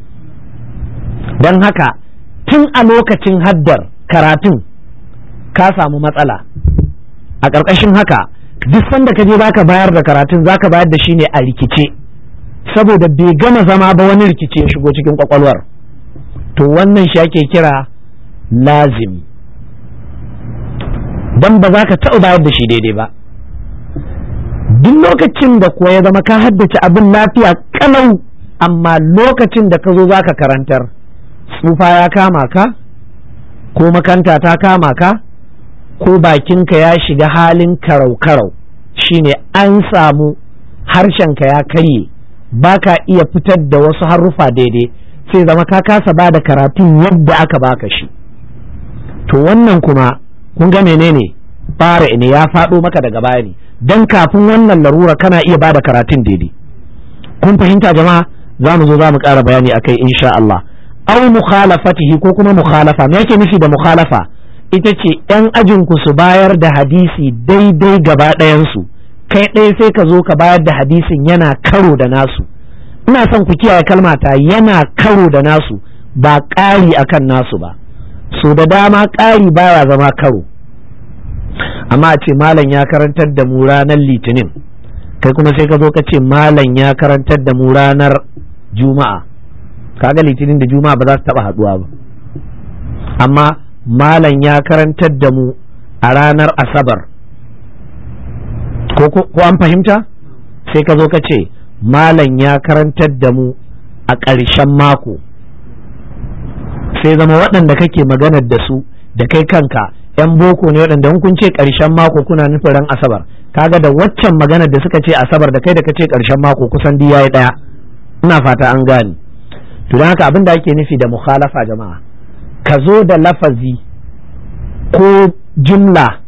don haka tun a lokacin haddar karatun ka samu matsala a ƙarƙashin haka duk sanda ka je baka bayar da karatun zaka bayar da shi ne a rikice saboda bai gama zama ba wani rikice ya shigo cikin ƙwaƙwalwar to wannan shi ake kira lazimi don ba za ka taɓa bayar da shi daidai ba duk lokacin da kuwa ya zama ka haddace abin lafiya kalau amma lokacin da ka zo za ka karantar tsufa ya kama ka ko makanta ta kama ka ko bakinka ya shiga halin karau-karau shine an samu harshenka ya karye ba ka iya fitar da wasu haruffa daidai sai zama ka kasa ba da karatun yadda aka baka shi to wannan kuma kun ga menene fara ne ya faɗo maka daga baya ne don kafin wannan larura kana iya ba da karatun daidai kun fahimta jama'a za mu zo za mu ƙara bayani akai insha Allah aw mukhalafatihi ko kuma mukhalafa me yake nufi da mukhalafa ita ce yan ajin ku su bayar da hadisi daidai gaba ɗayan su kai ɗaya sai ka zo ka bayar da hadisin yana karo da nasu ina son ku kiyaye kalmata yana karo da nasu ba ƙari akan nasu ba so da dama ƙari baya zama karo amma a ce malam ya karantar da mu ranar litinin kai kuma sai ka zo ka ce malam ya karantar da mu ranar juma'a kaga litinin da juma'a ba za su taba haduwa ba amma malam ya karantar da mu a ranar asabar ko an fahimta sai ka zo ka ce malam ya karantar da mu a ƙarshen mako sai zama waɗanda kake maganar da su da kai kanka yan boko ne waɗanda kun ce ƙarshen mako kuna nufin ran asabar kaga da waccan maganar da suka ce asabar da kai da kace ƙarshen mako kusan duk yayi ɗaya ina fata an gane to don haka abin da ake nufi da mukhalafa jama'a ka zo da lafazi ko jumla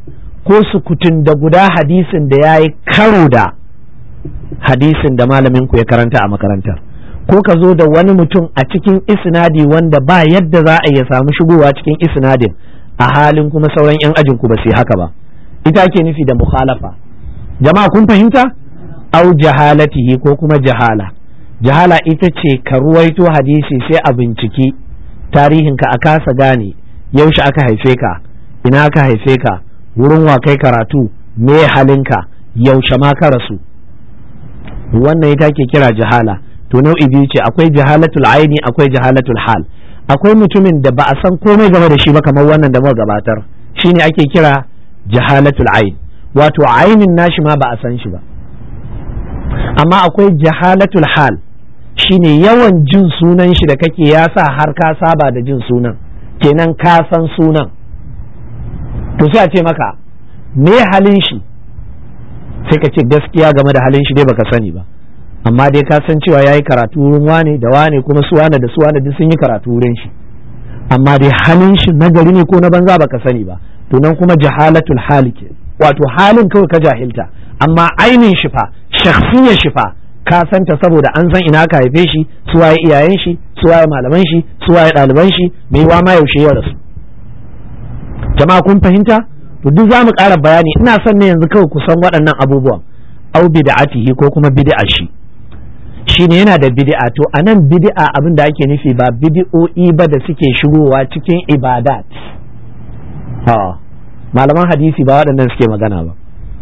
ko sukutun da guda hadisin da ya yi karo da hadisin da malamin ku ya karanta a makarantar ko ka zo da wani mutum a cikin isnadi wanda ba yadda za a iya samu shigowa cikin isnadin a halin kuma sauran 'yan ajin ku ba su yi haka ba ita ake nufi da mukhalafa jama'a kun fahimta au jahalatihi ko kuma jahala jahala ita ce ka ruwaito hadisi sai a binciki tarihinka a kasa gane yaushe aka haife ka ina aka haife ka wurin wa kai karatu me halinka yaushe ma ka rasu wannan ita ke kira jahala to nau'i biyu ce akwai jahalatul aini akwai jahalatul hal akwai mutumin da ba a san komai game da shi ba kamar wannan da muka gabatar shine ake kira jahalatul ain wato ainin nashi ma ba a san shi ba amma akwai jahalatul hal shine yawan jin sunan shi da kake ya sa har ka saba da jin sunan kenan ka san sunan to sai a ce maka me halin shi sai ka ce gaskiya game da halin shi dai baka sani ba amma dai ka san cewa yayi karatu wurin wane da wane kuma su wane da su wane duk sun yi karatu wurin shi amma dai halin shi nagari ne ko na banza baka sani ba to nan kuma jahalatul hali ke wato halin kawai ka jahilta amma ainin shi fa shakhsiyar shi fa ka santa saboda an san ina ka haife shi su waye iyayen shi su waye malaman shi su waye ɗaliban shi mai wa ma yaushe ya rasu jama'a kun fahimta to duk za mu ƙara bayani ina son ne yanzu kawai ku san waɗannan abubuwan au bid'atihi ko kuma bid'a shi shine yana da bid'a to anan bid'a abin da ake nufi ba bid'o'i ba da suke shigowa cikin ibadat ha malaman hadisi ba waɗannan suke magana ba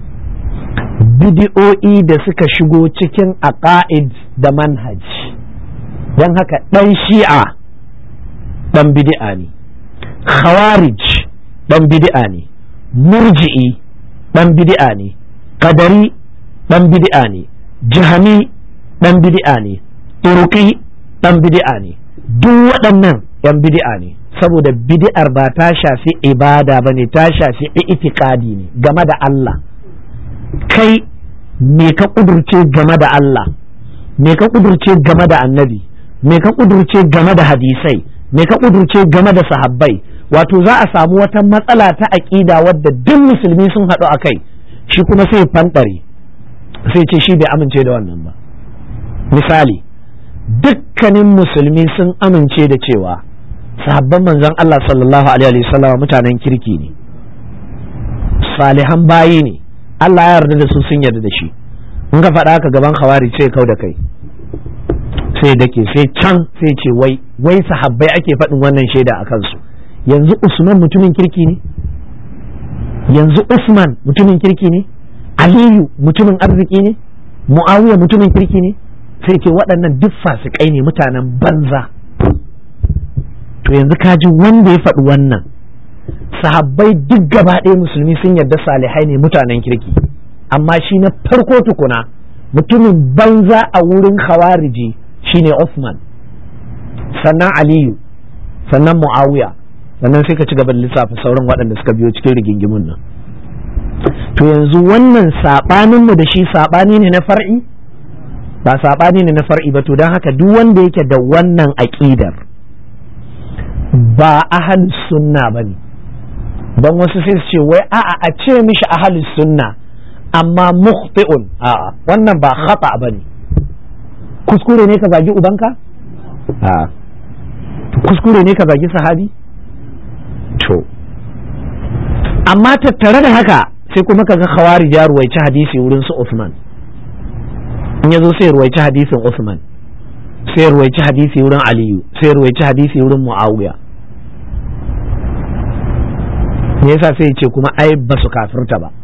bid'o'i da suka shigo cikin aqaid da manhaj don haka ɗan shi'a ɗan bid'a ne khawarij ɗan bid'a ne murji'i ɗan bid'a ne qadari ɗan bid'a ne jahami ɗan bid'a ne turki ɗan bid'a ne duk waɗannan ‘yan bid'a ne saboda bid'ar ba ta shafi ibada ba ne ta shafi itikadi ne game da Allah kai me ka ƙudurce game da Allah me ka ƙudurce game da annabi me ka ƙudurce game da hadisai me ka ƙudurce game da sahabbai wato za a samu wata matsala ta aƙida wadda duk musulmi sun haɗu a kai shi kuma sai fanɗare sai ce shi bai amince da wannan ba misali dukkanin musulmi sun amince da cewa sahabban manzon Allah sallallahu alaihi wasallam mutanen kirki ne salihan bayi ne Allah ya yarda da su sun yarda da shi in ka faɗa ka gaban khawari sai kau da kai sai dake sai can sai ce wai wai sahabbai ake faɗin wannan shaida a kansu yanzu Usman mutumin kirki ne yanzu Usman mutumin kirki ne Aliyu mutumin arziki ne Muawiya mutumin kirki ne sai ce waɗannan duk fasikai ne mutanen banza to yanzu ka ji wanda ya faɗi wannan sahabbai duk gaba ɗaya musulmi sun yarda salihai ne mutanen kirki amma shi na farko tukuna mutumin banza a wurin khawariji shine Uthman sannan Aliyu sannan Muawiya sannan sai ka ci gaba da lissafa sauran waɗanda suka biyo cikin rigingimun nan to yanzu wannan saɓaninmu da shi saɓani ne na far'i ba saɓani ne na far'i ba to don haka duk wanda yake da wannan aƙidar ba ahal sunna ba ne don wasu sai su ce wai a'a a ce mishi ahal sunna amma mukhti'un a'a wannan ba khata ba ne kuskure ne ka zagi ubanka a'a kuskure ne ka zagi sahabi to amma tattare da haka sai kuma ka ga khawari ya ruwaici hadisi wurin su Uthman in ya zo sai ruwaici hadisin Uthman sai ruwaici hadisi wurin Aliyu sai ruwaici hadisi wurin Muawiya me yasa sai ce kuma ai ba su kafirta ba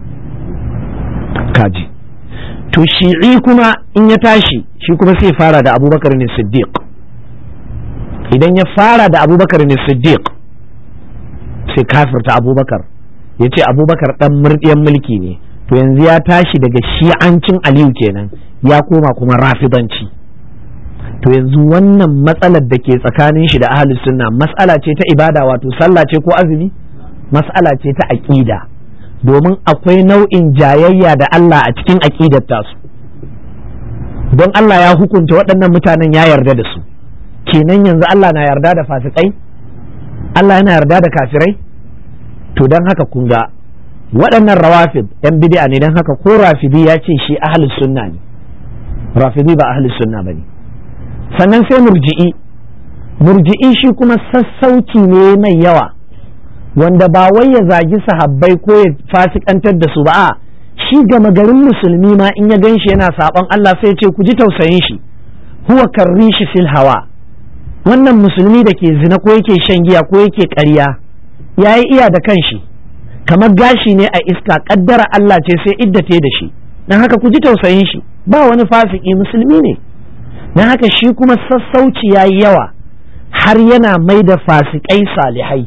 kaji to shi'i kuma in ya tashi shi kuma sai fara da abubakar ne siddiq idan ya fara da abubakar ne siddiq sai kafirta abubakar ya ce abubakar dan murɗiyan mulki ne to yanzu ya tashi daga shi'ancin aliyu kenan ya koma kuma rafidanci to yanzu wannan matsalar da ke tsakanin shi da ahlus sunna matsala ce ta ibada wato sallah ce ko azumi matsala ce ta aƙida domin akwai nau'in jayayya da Allah a cikin aƙidar tasu don Allah ya hukunta waɗannan mutanen ya yarda da su kenan yanzu Allah na yarda da fasikai Allah yana yarda da kafirai to don haka kun ga waɗannan rawafid yan bid'a ne don haka ko rafidi ya ce shi ahlus sunna ne rafidi ba ahlus sunna bane sannan sai murji'i murji'i shi kuma sassauci ne mai yawa wanda ba wai ya zagi sahabbai ko ya fasikantar da su ba a shi gama garin musulmi ma in ya gan shi yana saɓon Allah sai ce ku ji tausayin shi huwa karrishi fil hawa wannan musulmi da ke zina ko yake shan giya ko yake ƙarya ya yi iya da kanshi kamar gashi ne a iska ƙaddara Allah ce sai iddate da shi don haka ku ji tausayin shi ba wani fasiki musulmi ne don haka shi kuma sassauci ya yi yawa har yana mai da fasikai salihai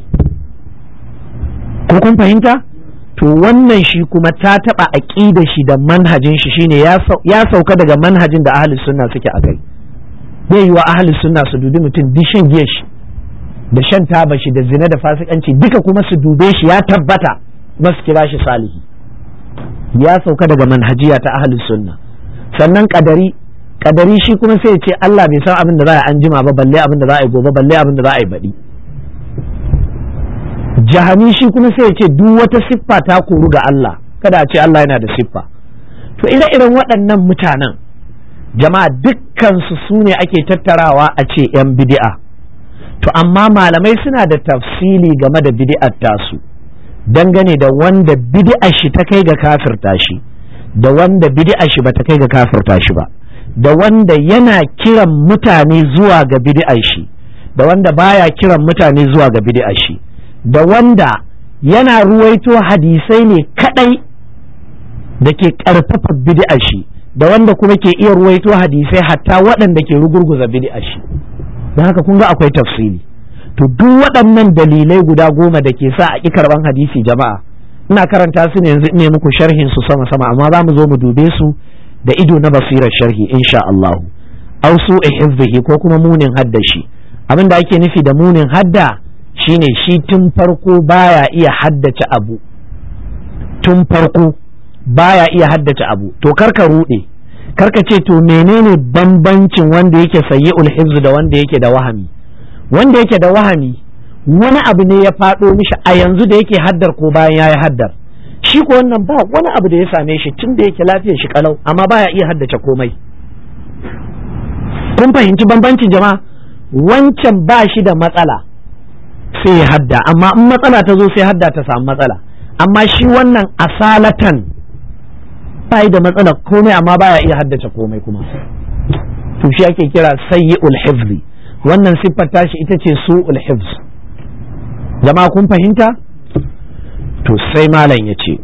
ko kun fahimta to wannan shi kuma ta taɓa aƙida shi da manhajin shi shine ya sauka daga manhajin da ahli sunna suke a kai zai yi wa ahli sunna su dubi mutum duk shan giya shi da shan taba shi da zina da fasikanci duka kuma su dube shi ya tabbata kuma su kira shi salihi ya sauka daga manhajiya ta ahli sunna sannan kadari kadari shi kuma sai ya ce Allah bai san abin da za a anjima ba balle abin da za a yi gobe balle abin da za a yi baɗi jahami shi kuma sai ya ce duk wata siffa ta koru ga Allah kada a ce Allah yana da siffa to ire-iren waɗannan mutanen jama'a dukkansu su ne ake tattarawa a ce 'yan bid'a to amma malamai suna da tafsili game da bid'ar tasu dangane da wanda bid'ar shi ta kai ga kafirta shi da wanda bid'ar shi ba ta kai ga kafirta shi ba da wanda yana kiran mutane zuwa ga bid'ar shi da wanda baya kiran mutane zuwa ga bid'ar shi da wanda yana ruwaito hadisai ne kadai da ke karfafa bid'ar shi da wanda kuma ke iya ruwaito hadisai hatta waɗanda ke rugurguza bid'ar shi don haka kun ga akwai tafsiri to duk waɗannan dalilai guda goma da ke sa a ƙi karɓan hadisi jama'a ina karanta su ne yanzu ne muku sharhin su sama sama amma za mu zo mu dube su da ido na basirar sharhi insha Allah aw su hifzihi ko kuma munin hadda shi abin da ake nufi da munin hadda shine shi tun farko baya iya haddace abu tun farko baya iya haddace abu to karka rude karka ce to menene bambancin wanda yake sayyi'ul hifz da wanda yake da wahami wanda yake da wahami wani abu ne ya faɗo mishi a yanzu da yake haddar ko bayan ya yi haddar shi ko wannan ba wani abu da ya same shi tun da yake lafiyar shi kalau amma baya iya haddace komai kun fahimci bambancin jama'a wancan ba shi da matsala sai ya hadda amma in matsala ta zo sai hadda ta samu matsala amma shi wannan asalatan ba da matsala komai amma baya iya haddace komai kuma to shi ake kira sayyi'ul hifzi wannan siffar tashi ita ce su'ul hifz jama'a kun fahimta to sai malam ya ce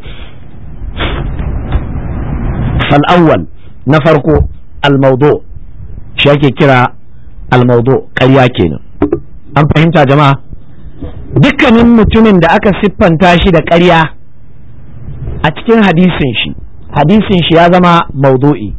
fal'awwal na farko al-maudu shi ake kira al-maudu ƙarya kenan an fahimta jama'a dukkanin mutumin da aka siffanta shi da ƙarya a cikin hadisin shi hadisin shi ya zama maudu'i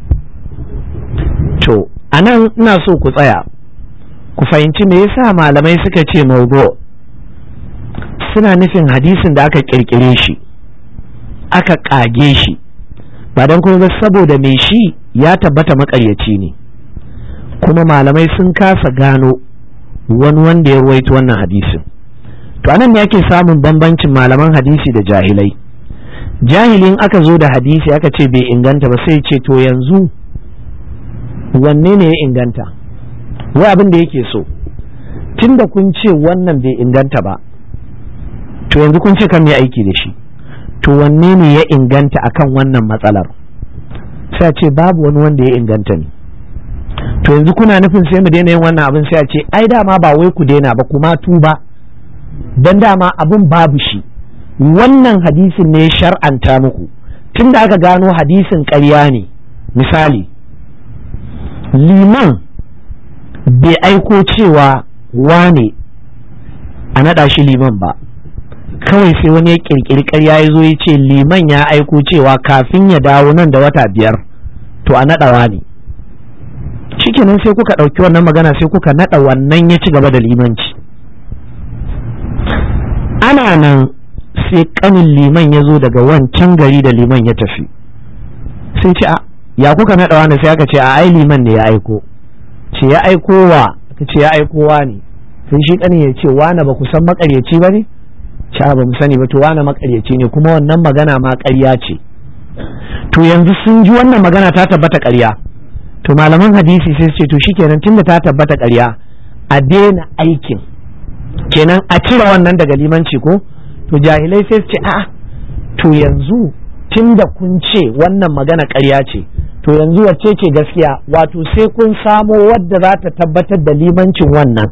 to anan ina so ku tsaya ku fahimci me yasa malamai suka ce maudu suna nufin hadisin da aka kirkire shi aka kage shi ba don kuma saboda mai shi ya tabbata makaryaci ne kuma malamai sun kasa gano wani wanda ya ruwaito wannan hadisin to anan ne ake samun bambancin malaman hadisi da jahilai jahilin aka zo da hadisi aka ce bai inganta ba sai ce to yanzu wanne ne ya inganta wai abin da yake so tunda kun ce wannan bai inganta ba to yanzu kun ce kan yi aiki da shi to wanne ne ya inganta akan wannan matsalar sai a ce babu wani wanda ya inganta ne to yanzu kuna nufin sai mu daina yin wannan abin sai a ce ai dama ba wai ku daina ba kuma tuba dan dama abin babu shi wannan hadisin ne shar'anta muku tunda aka gano hadisin ƙarya ne misali liman bai aiko cewa wane a naɗa shi liman ba kawai sai wani ya ƙirƙiri ƙarya ya zo ya ce liman ya aiko cewa kafin ya dawo nan da wata biyar to a naɗawa ne shikenan sai kuka ɗauki wannan magana sai kuka naɗa wannan ya ci gaba da limanci ana nan sai ƙanin liman ya zo daga wancan gari da liman ya tafi sai ce a ya kuka naɗa wani sai aka ce a ai liman ne ya aiko ce ya aiko wa aka ce ya aiko wa ne sai shi ƙanin ya ce wani ba ku san makaryaci ba ne sha ba mu sani ba to wani makaryaci ne kuma wannan magana ma ƙarya ce to yanzu sun ji wannan magana ta tabbata ƙarya to malaman hadisi sai su ce to shikenan tunda ta tabbata ƙarya a daina aikin kenan a cire wannan daga limanci ko to jahilai sai su ce a'a to yanzu tunda kun ce wannan magana ƙarya ce to yanzu wacce ce gaskiya wato sai kun samo wadda za ta tabbatar da limancin wannan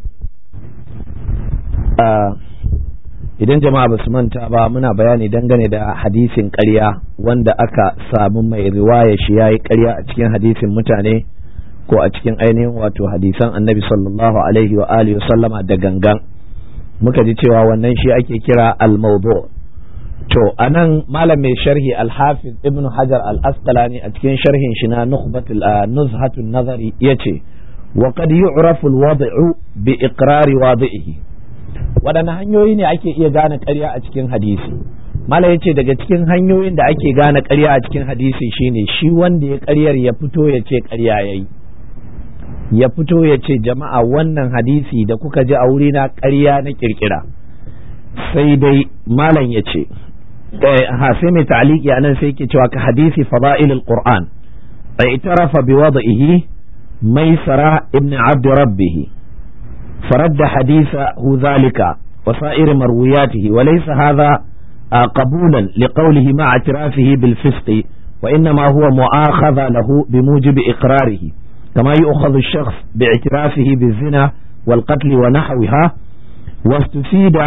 idan jama'a ba su manta ba muna bayani dangane da hadisin ƙarya wanda aka samu mai riwaya shi ya yi ƙarya a cikin hadisin mutane ko a cikin ainihin wato hadisan annabi sallallahu alaihi wa alihi sallama da gangan muka ji cewa wannan shi ake kira al-mawdu to anan malam mai sharhi al-hafiz ibnu hajar al-asqalani a cikin sharhin shi na nukhbatul nuzhatun nazari yace wa qad yu'rafu al-wad'u bi iqrari wadi'ihi waɗanne hanyoyi ne ake iya gane ƙarya a cikin hadisi mala ya ce daga cikin hanyoyin da ake gane ƙarya a cikin hadisi shine shi wanda ya ƙaryar ya fito ya ce ƙarya ya yi ya fito ya ce jama'a wannan hadisi da kuka ji a wurina ƙarya na ƙirƙira sai dai malam ya ce ha sai mai ta'aliki a nan sai ke cewa ka hadisi fada'ilul qur'an itarafa bi wada'ihi maisara ibn abd rabbihi فرد حديثه ذلك وسائر مروياته وليس هذا قبولا لقوله مع اعترافه بالفسق وإنما هو مؤاخذة له بموجب إقراره كما يؤخذ الشخص باعترافه بالزنا والقتل ونحوها واستفيد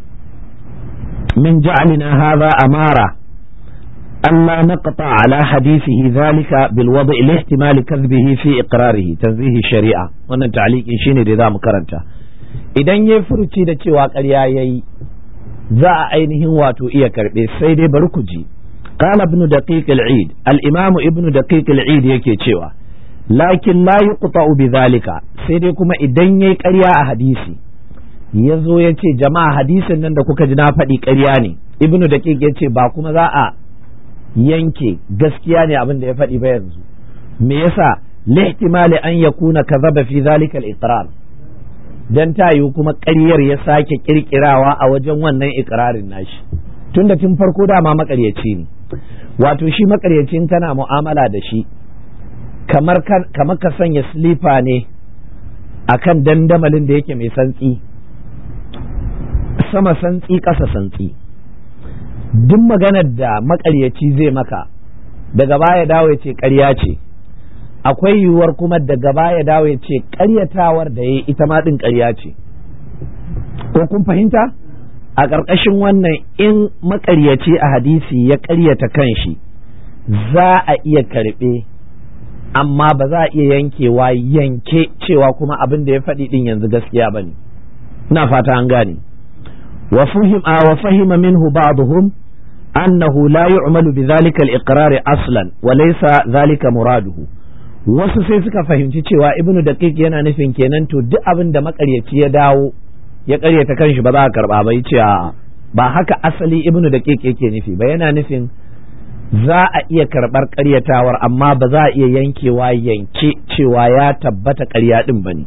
من جعلنا هذا أمارة ألا نقطع على حديثه ذلك بالوضع لاحتمال كذبه في إقراره تنزيه الشريعة wannan ta'liqin shine da zamu karanta idan yayi furuci da cewa ƙarya yayi za a ainihin wato iya karbe sai dai bari ku ji qala ibn daqiq al-eid al-imam ibn daqiq al-eid yake cewa lakin la yuqta'u bi zalika sai dai kuma idan yayi ƙarya a hadisi yazo yace jama'a hadisin nan da kuka ji na faɗi ƙarya ne ibnu daqiq yace ba kuma za a yanke gaskiya ne abin da ya faɗi ba yanzu me yasa lihtimali an yakuna kazaba fi zalika al-iqrar dan ta yiwu kuma ƙaryar ya sake kirkirawa a wajen wannan iqrarin nashi tunda tun farko dama makaryaci ne wato shi makaryacin kana mu'amala da shi kamar kamar ka sanya slifa ne akan dandamalin da yake mai santsi sama santsi ƙasa santsi duk maganar da makaryaci zai maka daga baya dawo ya ce ƙarya ce akwai yiwuwar kuma daga baya dawo ya ce ƙaryatawar da ya ita ma ɗin ƙarya ce ko kun fahimta a ƙarƙashin wannan in makaryaci a hadisi ya ƙaryata kanshi za a iya karɓe amma ba za a iya yankewa yanke cewa kuma abin da ya faɗi ɗin yanzu gaskiya ba ne ina fata an gane وفهم وفهم منه بعضهم أنه لا يعمل بذلك الإقرار أصلا وليس ذلك مراده wasu sai suka fahimci cewa ibnu daqiq yana nufin kenan to duk abin da makaryaci ya dawo ya karyata kanshi ba za a karba ba yace a ba haka asali ibnu daqiq yake nufi ba yana nufin za a iya karbar karyatawar amma ba za a iya yankewa yanke cewa ya tabbata karya din bane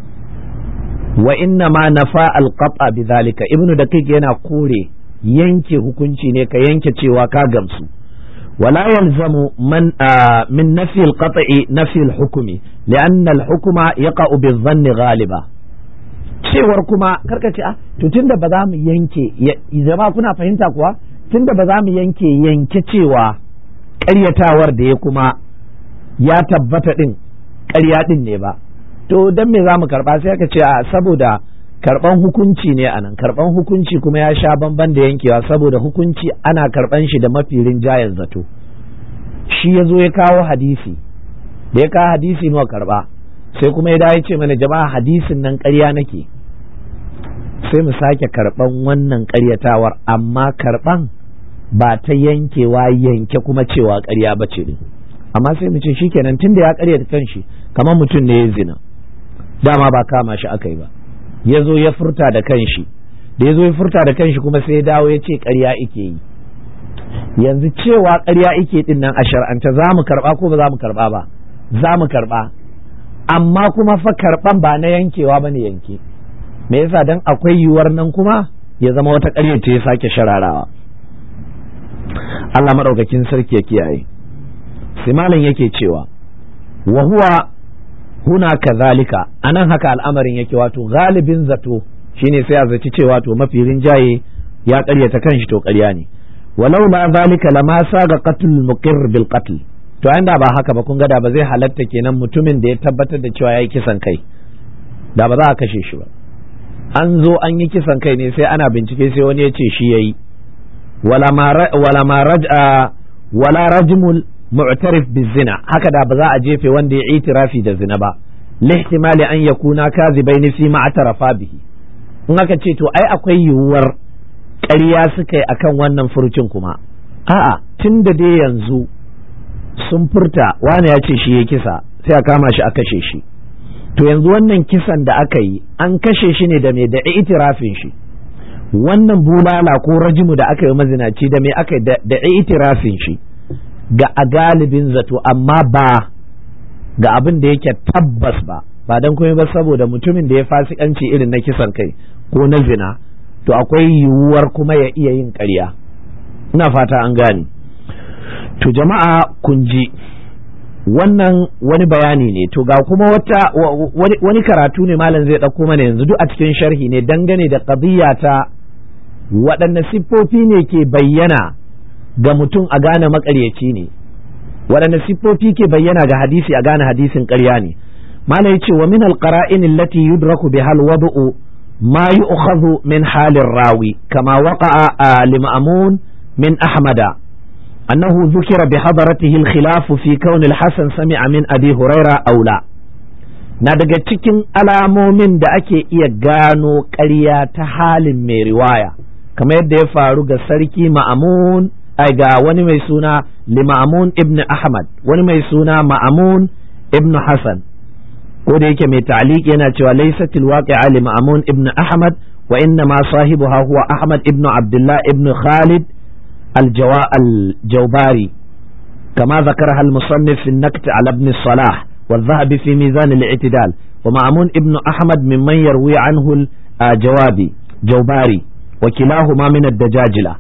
wa inna ma nafa alqata bidhalika ibnu daqiq yana kore yanke hukunci ne ka yanke cewa ka gamsu wala yalzamu man min nafi alqata'i nafi alhukmi lianna alhukma yaqa'u bizanni ghaliba cewar kuma karka ce a to tunda ba za mu yanke zama kuna fahimta kuwa tunda ba za mu yanke yanke cewa ƙaryatawar da ya kuma ya tabbata din ƙarya din ne ba to dan me za mu karba sai aka ce a saboda karban hukunci ne anan karban hukunci kuma ya sha bamban da yankewa saboda hukunci ana karban shi da mafi rinjayen zato shi ya zo ya kawo hadisi da ya kawo hadisi nawa karba sai kuma ya dawo ce mana jama'a hadisin nan ƙarya nake sai mu sake karban wannan ƙaryatawar amma karban ba ta yankewa yanke kuma cewa ƙarya ba ce amma sai mu ce shikenan tunda ya ƙaryata kanshi kamar mutum ne ya zina dama ba kama shi aka yi ba ya zo ya furta da kanshi da ya zo ya furta da kanshi kuma sai ya dawo ya ce ƙarya ike yi yanzu cewa ƙarya ike din nan a shar'anta za mu karɓa ko ba za mu karɓa ba za mu karɓa amma kuma fa karɓan ba na yankewa ba ne yanke me yasa dan akwai yiwuwar nan kuma ya zama wata ƙarya ce ya sake shararawa Allah maɗaukakin sarki ya kiyaye sai malam yake cewa wa huwa huna kazalika anan haka al'amarin yake wato galibin zato shine sai a zaci cewa to mafi rinjaye ya ƙaryata kanshi to ƙarya ne walau la zalika lama saga qatl muqir bil qatl to inda ba haka ba kun ga da ba zai halatta kenan mutumin da ya tabbatar da cewa yayi kisan kai da ba za a kashe shi ba an zo an yi kisan kai ne sai ana bincike sai wani ya ce shi yayi wala ma wala ma raj'a wala rajmul mu'tarif bizina haka da ba za a jefe wanda ya itirafi da zina ba lihtimali an yakuna kazibaini fi ma atarafa bihi in aka ce to ai akwai yiwuwar ƙarya suka yi akan wannan furucin kuma a'a tun da dai yanzu sun furta wani ya ce shi ya kisa sai a kama shi a kashe shi to yanzu wannan kisan da aka yi an kashe shi ne da mai da itirafin shi wannan bulala ko rajimu da aka yi mazinaci da mai aka yi da itirafin shi ga a galibin zato amma ba ga abin da yake tabbas ba ba don kuma ba saboda mutumin da ya fasikanci irin na kisan kai ko na zina to akwai yiwuwar kuma ya iya yin ƙarya ina fata an gane to jama'a kun ji wannan wani bayani ne to ga kuma wata wani karatu ne malam zai ɗauko mana yanzu duk a cikin sharhi ne dangane da ƙadiyya ta waɗanne siffofi ne ke bayyana ga mutum a gane maƙaryaci ne waɗanne siffofi ke bayyana ga hadisi a gane hadisin ƙarya ne malam ya ce wa min alqara'in allati yudraku biha alwad'u ma yu'khadhu min halir rawi kama waqa'a lima'mun min ahmada أنه ذكر بحضرته الخلاف في كون الحسن سمع من أبي هريرة أو لا na daga cikin alamomin da ake iya gano ƙarya ta halin mai riwaya kamar yadda ya faru ga sarki ma'amun ai ga wani mai suna lima'amun ibn ahmad wani mai suna ma'amun ibn hassan ko da yake mai ta'liq yana cewa laysatil waqi'a li ma'amun ibn ahmad wa inna ma sahibuha huwa ahmad ibn abdullah ibn khalid الجواء الجوباري كما ذكرها المصنف في النكت على ابن الصلاح والذهبي في ميزان الاعتدال ومأمون ابن أحمد ممن يروي عنه الجوابي جوباري وكلاهما من الدجاجلة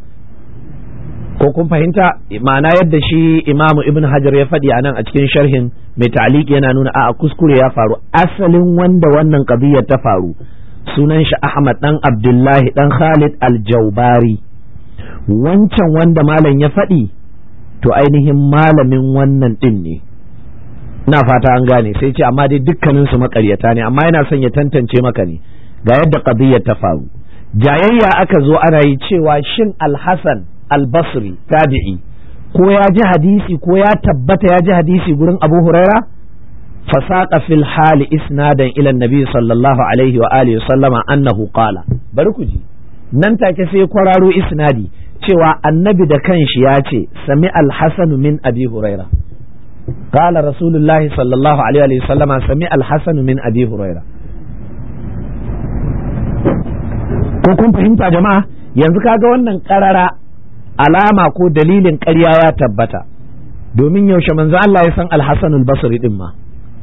ko kun fahimta ma'ana yadda shi imamu ibn hajar ya faɗi a nan a cikin sharhin mai ta'aliki yana nuna a kuskure ya faru asalin wanda wannan qadiyar ta faru sunan shi ahmad dan abdullahi dan khalid al-jaubari wancan wanda malam ya faɗi to ainihin malamin wannan ɗin ne ina fata an gane sai ce amma dai dukkanin su makaryata ne amma yana son ya tantance maka ne ga yadda qadiyyar ta faru jayayya aka zo ana yi cewa shin al-hasan al-basri tabi'i ko ya ji hadisi ko ya tabbata ya ji hadisi gurin abu huraira fasaqa fil hali isnadan ila nabi sallallahu alaihi wa alihi sallama annahu qala bari ku ji nan take sai kwararo isnadi cewa annabi da kanshi ya ce sami alhassanu min abi huraira qala rasulullahi sallallahu alaihi wa sallama sami alhassanu min abi huraira ko kun fahimta jama'a yanzu kaga wannan karara alama ko dalilin ƙarya ya tabbata domin yaushe manzo Allah ya san alhassanul basri din ma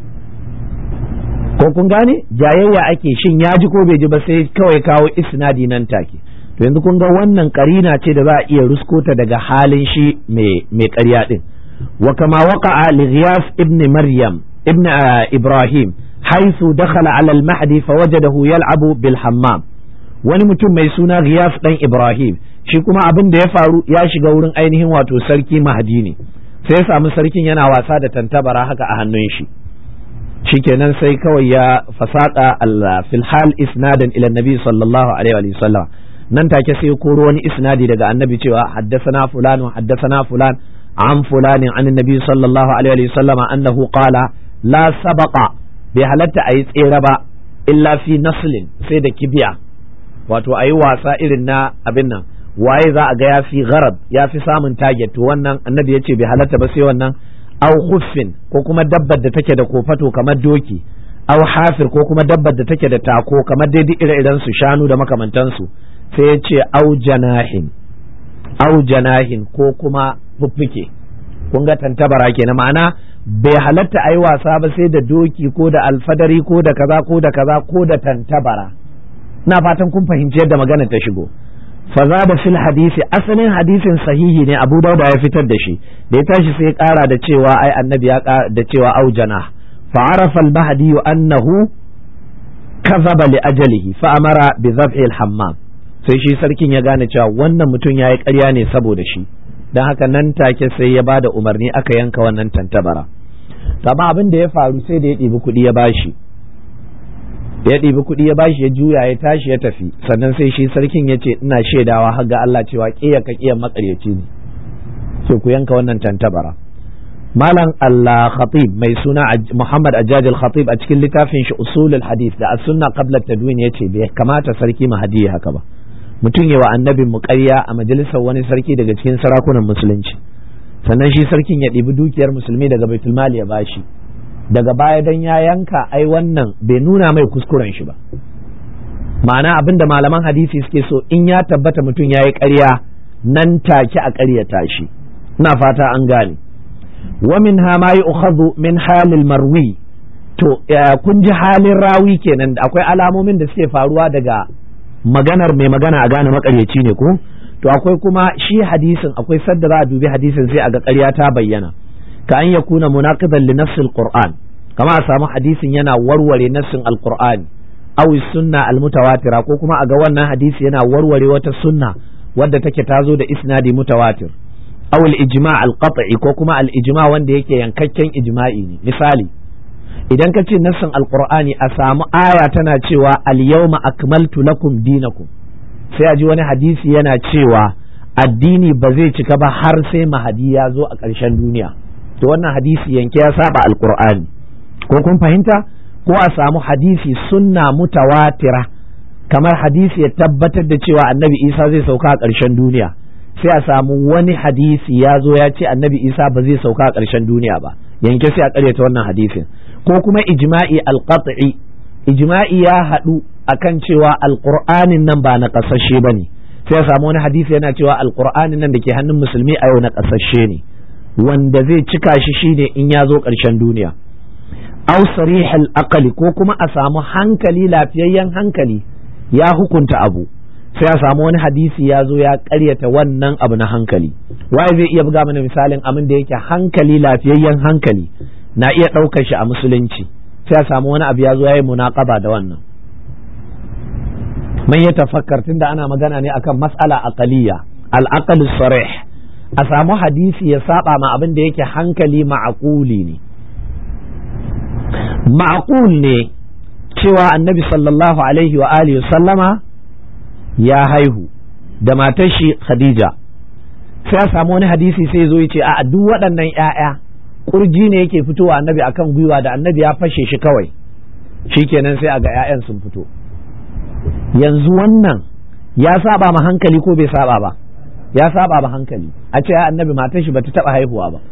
ko kun gane jayayya ake shin ya ji ko bai ji ba sai kawai kawo isnadi nan take to yanzu kun ga wannan karina ce da za a iya ruskota daga halin shi mai ƙarya din wa kama waqa'a li ghiyas ibn maryam ibn ibrahim haythu dakhala ala al-mahdi fawajadahu yal'abu bil hammam wani mutum mai suna ghiyas dan ibrahim shi kuma abin da ya faru ya shiga wurin ainihin wato sarki mahdi ne sai ya samu sarkin yana wasa da tantabara haka a hannun shi shikenan sai kawai ya fasaka fil hal isnadan ila nabi sallallahu alaihi wa sallam nan take sai koro wani isnadi daga annabi cewa haddathana fulan wa haddathana fulan an fulanin an nabi sallallahu alaihi wa sallama annahu qala la sabaqa bai halatta ayi tsere ba illa fi naslin sai da kibiya wato ayi wasa irin na abin nan waye za a ga ya fi gharab ya fi samun target to wannan annabi ya ce bai halatta ba sai wannan au khuffin ko kuma dabbar da take da kofato kamar doki au hafir ko kuma dabbar da take da tako kamar dai duk ire-iren su shanu da makamantansu sai ya ce au janahin au janahin ko kuma fuffuke kun ga tantabara kenan ma'ana bai halatta a yi wasa ba sai da doki ko da alfadari ko da kaza ko da kaza ko da tantabara na fatan kun fahimci yadda magana ta shigo fazada fil hadisi asalin hadisin sahihi ne Abu Dawud ya fitar da shi da ya tashi sai ya kara da cewa ai annabi ya da cewa aujana fa arafa al mahdi annahu kazaba li ajalihi fa amara bi dhabhi al hammam sai shi sarkin ya gane cewa wannan mutum yayi ƙarya ne saboda shi dan haka nan take sai ya bada umarni aka yanka wannan tantabara amma abin da ya faru sai da ya ɗibi kuɗi ya bashi ya ɗibi kuɗi ya bashi ya juya ya tashi ya tafi sannan sai shi sarkin ya ce ina shaidawa har ga Allah cewa ƙiya ka ƙiyan makaryaci ne sai ku yanka wannan tantabara malam Allah khatib mai suna Muhammad Ajaj al-Khatib a cikin littafin shi usulul hadith da as-sunna qabla tadwin yace bai kamata sarki mahadi haka ba mutum yawa annabin mu ƙarya a majalisar wani sarki daga cikin sarakunan musulunci sannan shi sarkin ya ɗibi dukiyar musulmi daga baitul mali ya bashi daga baya dan ya yanka ai wannan bai nuna mai kuskuren shi ba ma'ana abin da malaman hadisi suke so in ya tabbata mutum ya yi ƙarya nan take a ƙaryata shi ina fata an gane wa min ha ma yu'khadhu min halil marwi to kun ji halin rawi kenan da akwai alamomin da suke faruwa daga maganar mai magana a gane makaryaci ne ko to akwai kuma shi hadisin akwai sadda za a dubi hadisin sai a ga ƙarya ta bayyana ka an yakuna munaqidan li nafsil qur'an kama a samu hadisin yana warware nassin alqur'ani aw sunna almutawatira ko kuma a ga wannan hadisi yana warware wata sunna wadda take tazo da isnadi mutawatir aw al-ijma' al-qat'i ko kuma al-ijma' wanda yake yankakken ijma'i ne misali idan ka ce nassin alqur'ani a samu aya tana cewa al-yawma akmaltu lakum dinakum sai a ji wani hadisi yana cewa addini ba zai cika ba har sai mahadi ya zo a ƙarshen duniya to wannan hadisi yanke ya saba alqur'ani ko kun fahimta ko a samu hadisi sunna mutawatira kamar hadisi ya tabbatar da cewa annabi isa zai sauka a ƙarshen duniya sai a samu wani hadisi ya zo ya ce annabi isa ba zai sauka a ƙarshen duniya ba yanke sai a ƙaryata wannan hadisin ko kuma ijma'i alqat'i ijma'i ya haɗu akan cewa alqur'anin nan ba na ƙasashe ba ne sai a samu wani hadisi yana cewa alqur'anin nan da ke hannun musulmi a yau na ƙasashe ne wanda zai cika shi shine in ya zo ƙarshen duniya aw sarihal aqali ko kuma a samu hankali lafiyayyen hankali ya hukunta abu sai a samu wani hadisi ya zo ya ƙaryata wannan abu na hankali waye zai iya buga mana misalin abin da yake hankali lafiyayyen hankali na iya ɗaukar shi a musulunci sai a samu wani abu ya zo ya yi munaqaba da wannan man ya tafakkar tunda ana magana ne akan mas'ala aqaliya al-aql sarih a samu hadisi ya saba ma abin da yake hankali ma'aquli ne ma'aqul ne cewa annabi sallallahu alaihi wa alihi sallama ya haihu da matar shi khadija sai a samu wani hadisi sai zo ya ce a duk waɗannan ‘ya'ya kurji ne yake fitowa annabi akan gwiwa da annabi ya fashe shi kawai shikenan sai a ga ‘ya'yan sun fito yanzu wannan ya saba ma hankali ko bai saba ba ya saba ma hankali a ce annabi matar shi bata taba haihuwa ba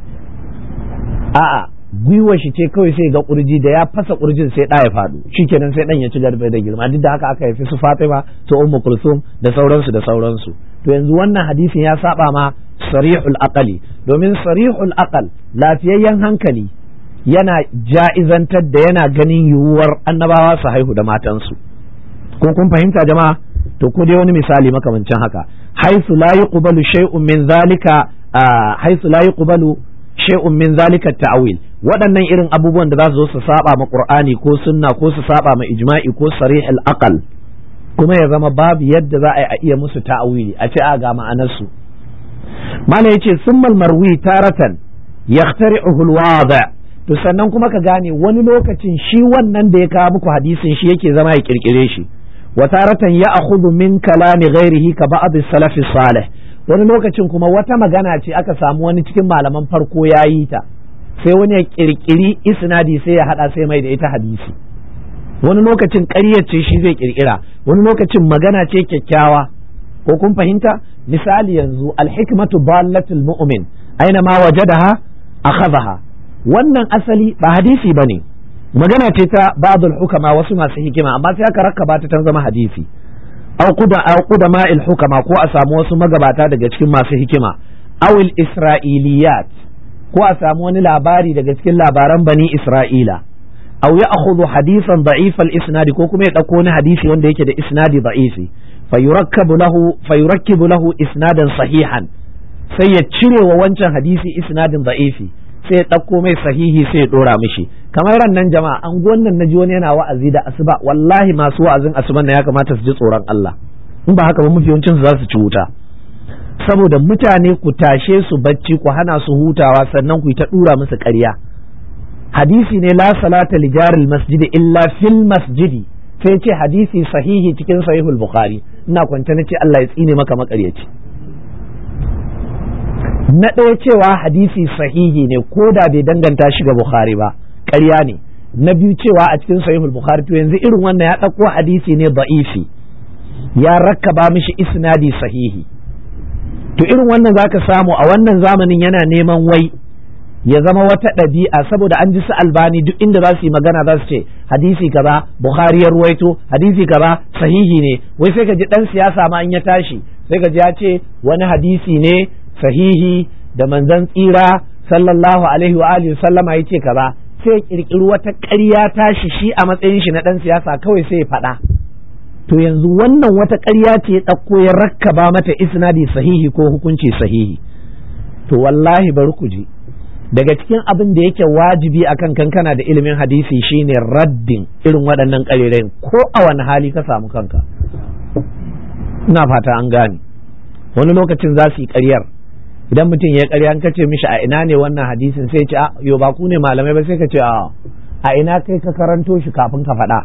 a'a gwiwar shi ce kawai sai ga kurji da ya fasa kurjin sai ɗa ya faɗo shikenan sai ɗan ya ci garbe da girma duk da haka aka haifi su Fatima su Ummu Kulsum da sauransu da sauransu to yanzu wannan hadisin ya saba ma sarihul aqali domin sarihul aqal lafiyayyen hankali yana ja'izantar da yana ganin yiwuwar annabawa su haihu da matansu ko kun fahimta jama'a to ko dai wani misali makamancin haka haisu la yuqbalu shay'un min zalika haisu la yuqbalu shay'un min zalika ta'wil waɗannan irin abubuwan da za su zo su saba ma qur'ani ko sunna ko su saba ma ijma'i ko sarih al-aqal kuma ya zama babu yadda za a yi a iya musu ta'awili a ce a ga ma'anar su mala yace summal marwi taratan yaqtari'uhu al-wadi' to sannan kuma ka gane wani lokacin shi wannan da ya kawo muku hadisin shi yake zama ya kirkire shi wa taratan ya akhudhu min kalami ghairihi ka ba'd as-salaf salih wani lokacin kuma wata magana ce aka samu wani cikin malaman farko ya yi ta sai wani ya kirkiri isnadi sai ya hada sai mai da ita hadisi wani lokacin ƙaryar ce shi zai kirkira wani lokacin magana ce kyakkyawa ko kun fahimta misali yanzu alhikmatu dallatul mu'min aina ma wajadaha akhadha wannan asali ba hadisi bane magana ce ta ba'dul hukama wasu masu hikima amma sai aka rakkaba ta ta zama hadisi aw quda aw qudama al hukama ko a samu wasu magabata daga cikin masu hikima aw al isra'iliyat ko a samu wani labari daga cikin labaran bani isra'ila aw ya akhudhu hadisan da'if al isnadi ko kuma ya dauko wani hadisi wanda yake da isnadi da'ifi fayurakkabu lahu fayurakkibu lahu isnadan sahihan sai ya cire wa wancan hadisi isnadin da'ifi sai ya ɗauko mai sahihi sai ya ɗora mishi kamar ran nan jama'a an wannan naji wani yana wa'azi da asuba wallahi masu wa'azin asuban na ya kamata su ji tsoron Allah in ba haka ba mafi yawancin su za su ci wuta saboda mutane ku tashe su bacci ku hana su hutawa sannan ku yi ta ɗura musu ƙarya hadisi ne la salata li jaril masjidi illa fil masjidi sai ce hadisi sahihi cikin sahihul bukhari ina kwance na ce Allah ya tsine maka makaryaci na ɗaya cewa hadisi sahihi ne ko da bai danganta shi ga bukhari ba ƙarya ne na biyu cewa a cikin sahihul bukhari to yanzu irin wannan ya ɗauko hadisi ne da'ifi ya rakkaba mishi isnadi sahihi to irin wannan zaka samu a wannan zamanin yana neman wai ya zama wata ɗabi'a saboda an ji su albani duk inda za su yi magana za su ce hadisi kaza bukhari ya ruwaito hadisi kaza sahihi ne wai sai ka ji dan siyasa ma in ya tashi sai ka ji ya ce wani hadisi ne sahihi da manzon tsira sallallahu alaihi wa alihi sallama ya ce kaza sai ya kirkiri wata ƙarya tashi shi a matsayin shi na dan siyasa kawai sai ya faɗa to yanzu wannan wata ƙarya ce ya ɗauko ya rakkaba mata isnadi sahihi ko hukunci sahihi to wallahi bari ku ji daga cikin abin da yake wajibi akan kankana da ilimin hadisi shine raddin irin waɗannan ƙarerayin ko a wani hali ka samu kanka ina fata an gane wani lokacin za su yi ƙaryar idan mutum ya ƙarya an kace mishi a ina ne wannan hadisin sai ce a yo ba ku ne malamai ba sai ka ce a a ina kai ka karanto shi kafin ka faɗa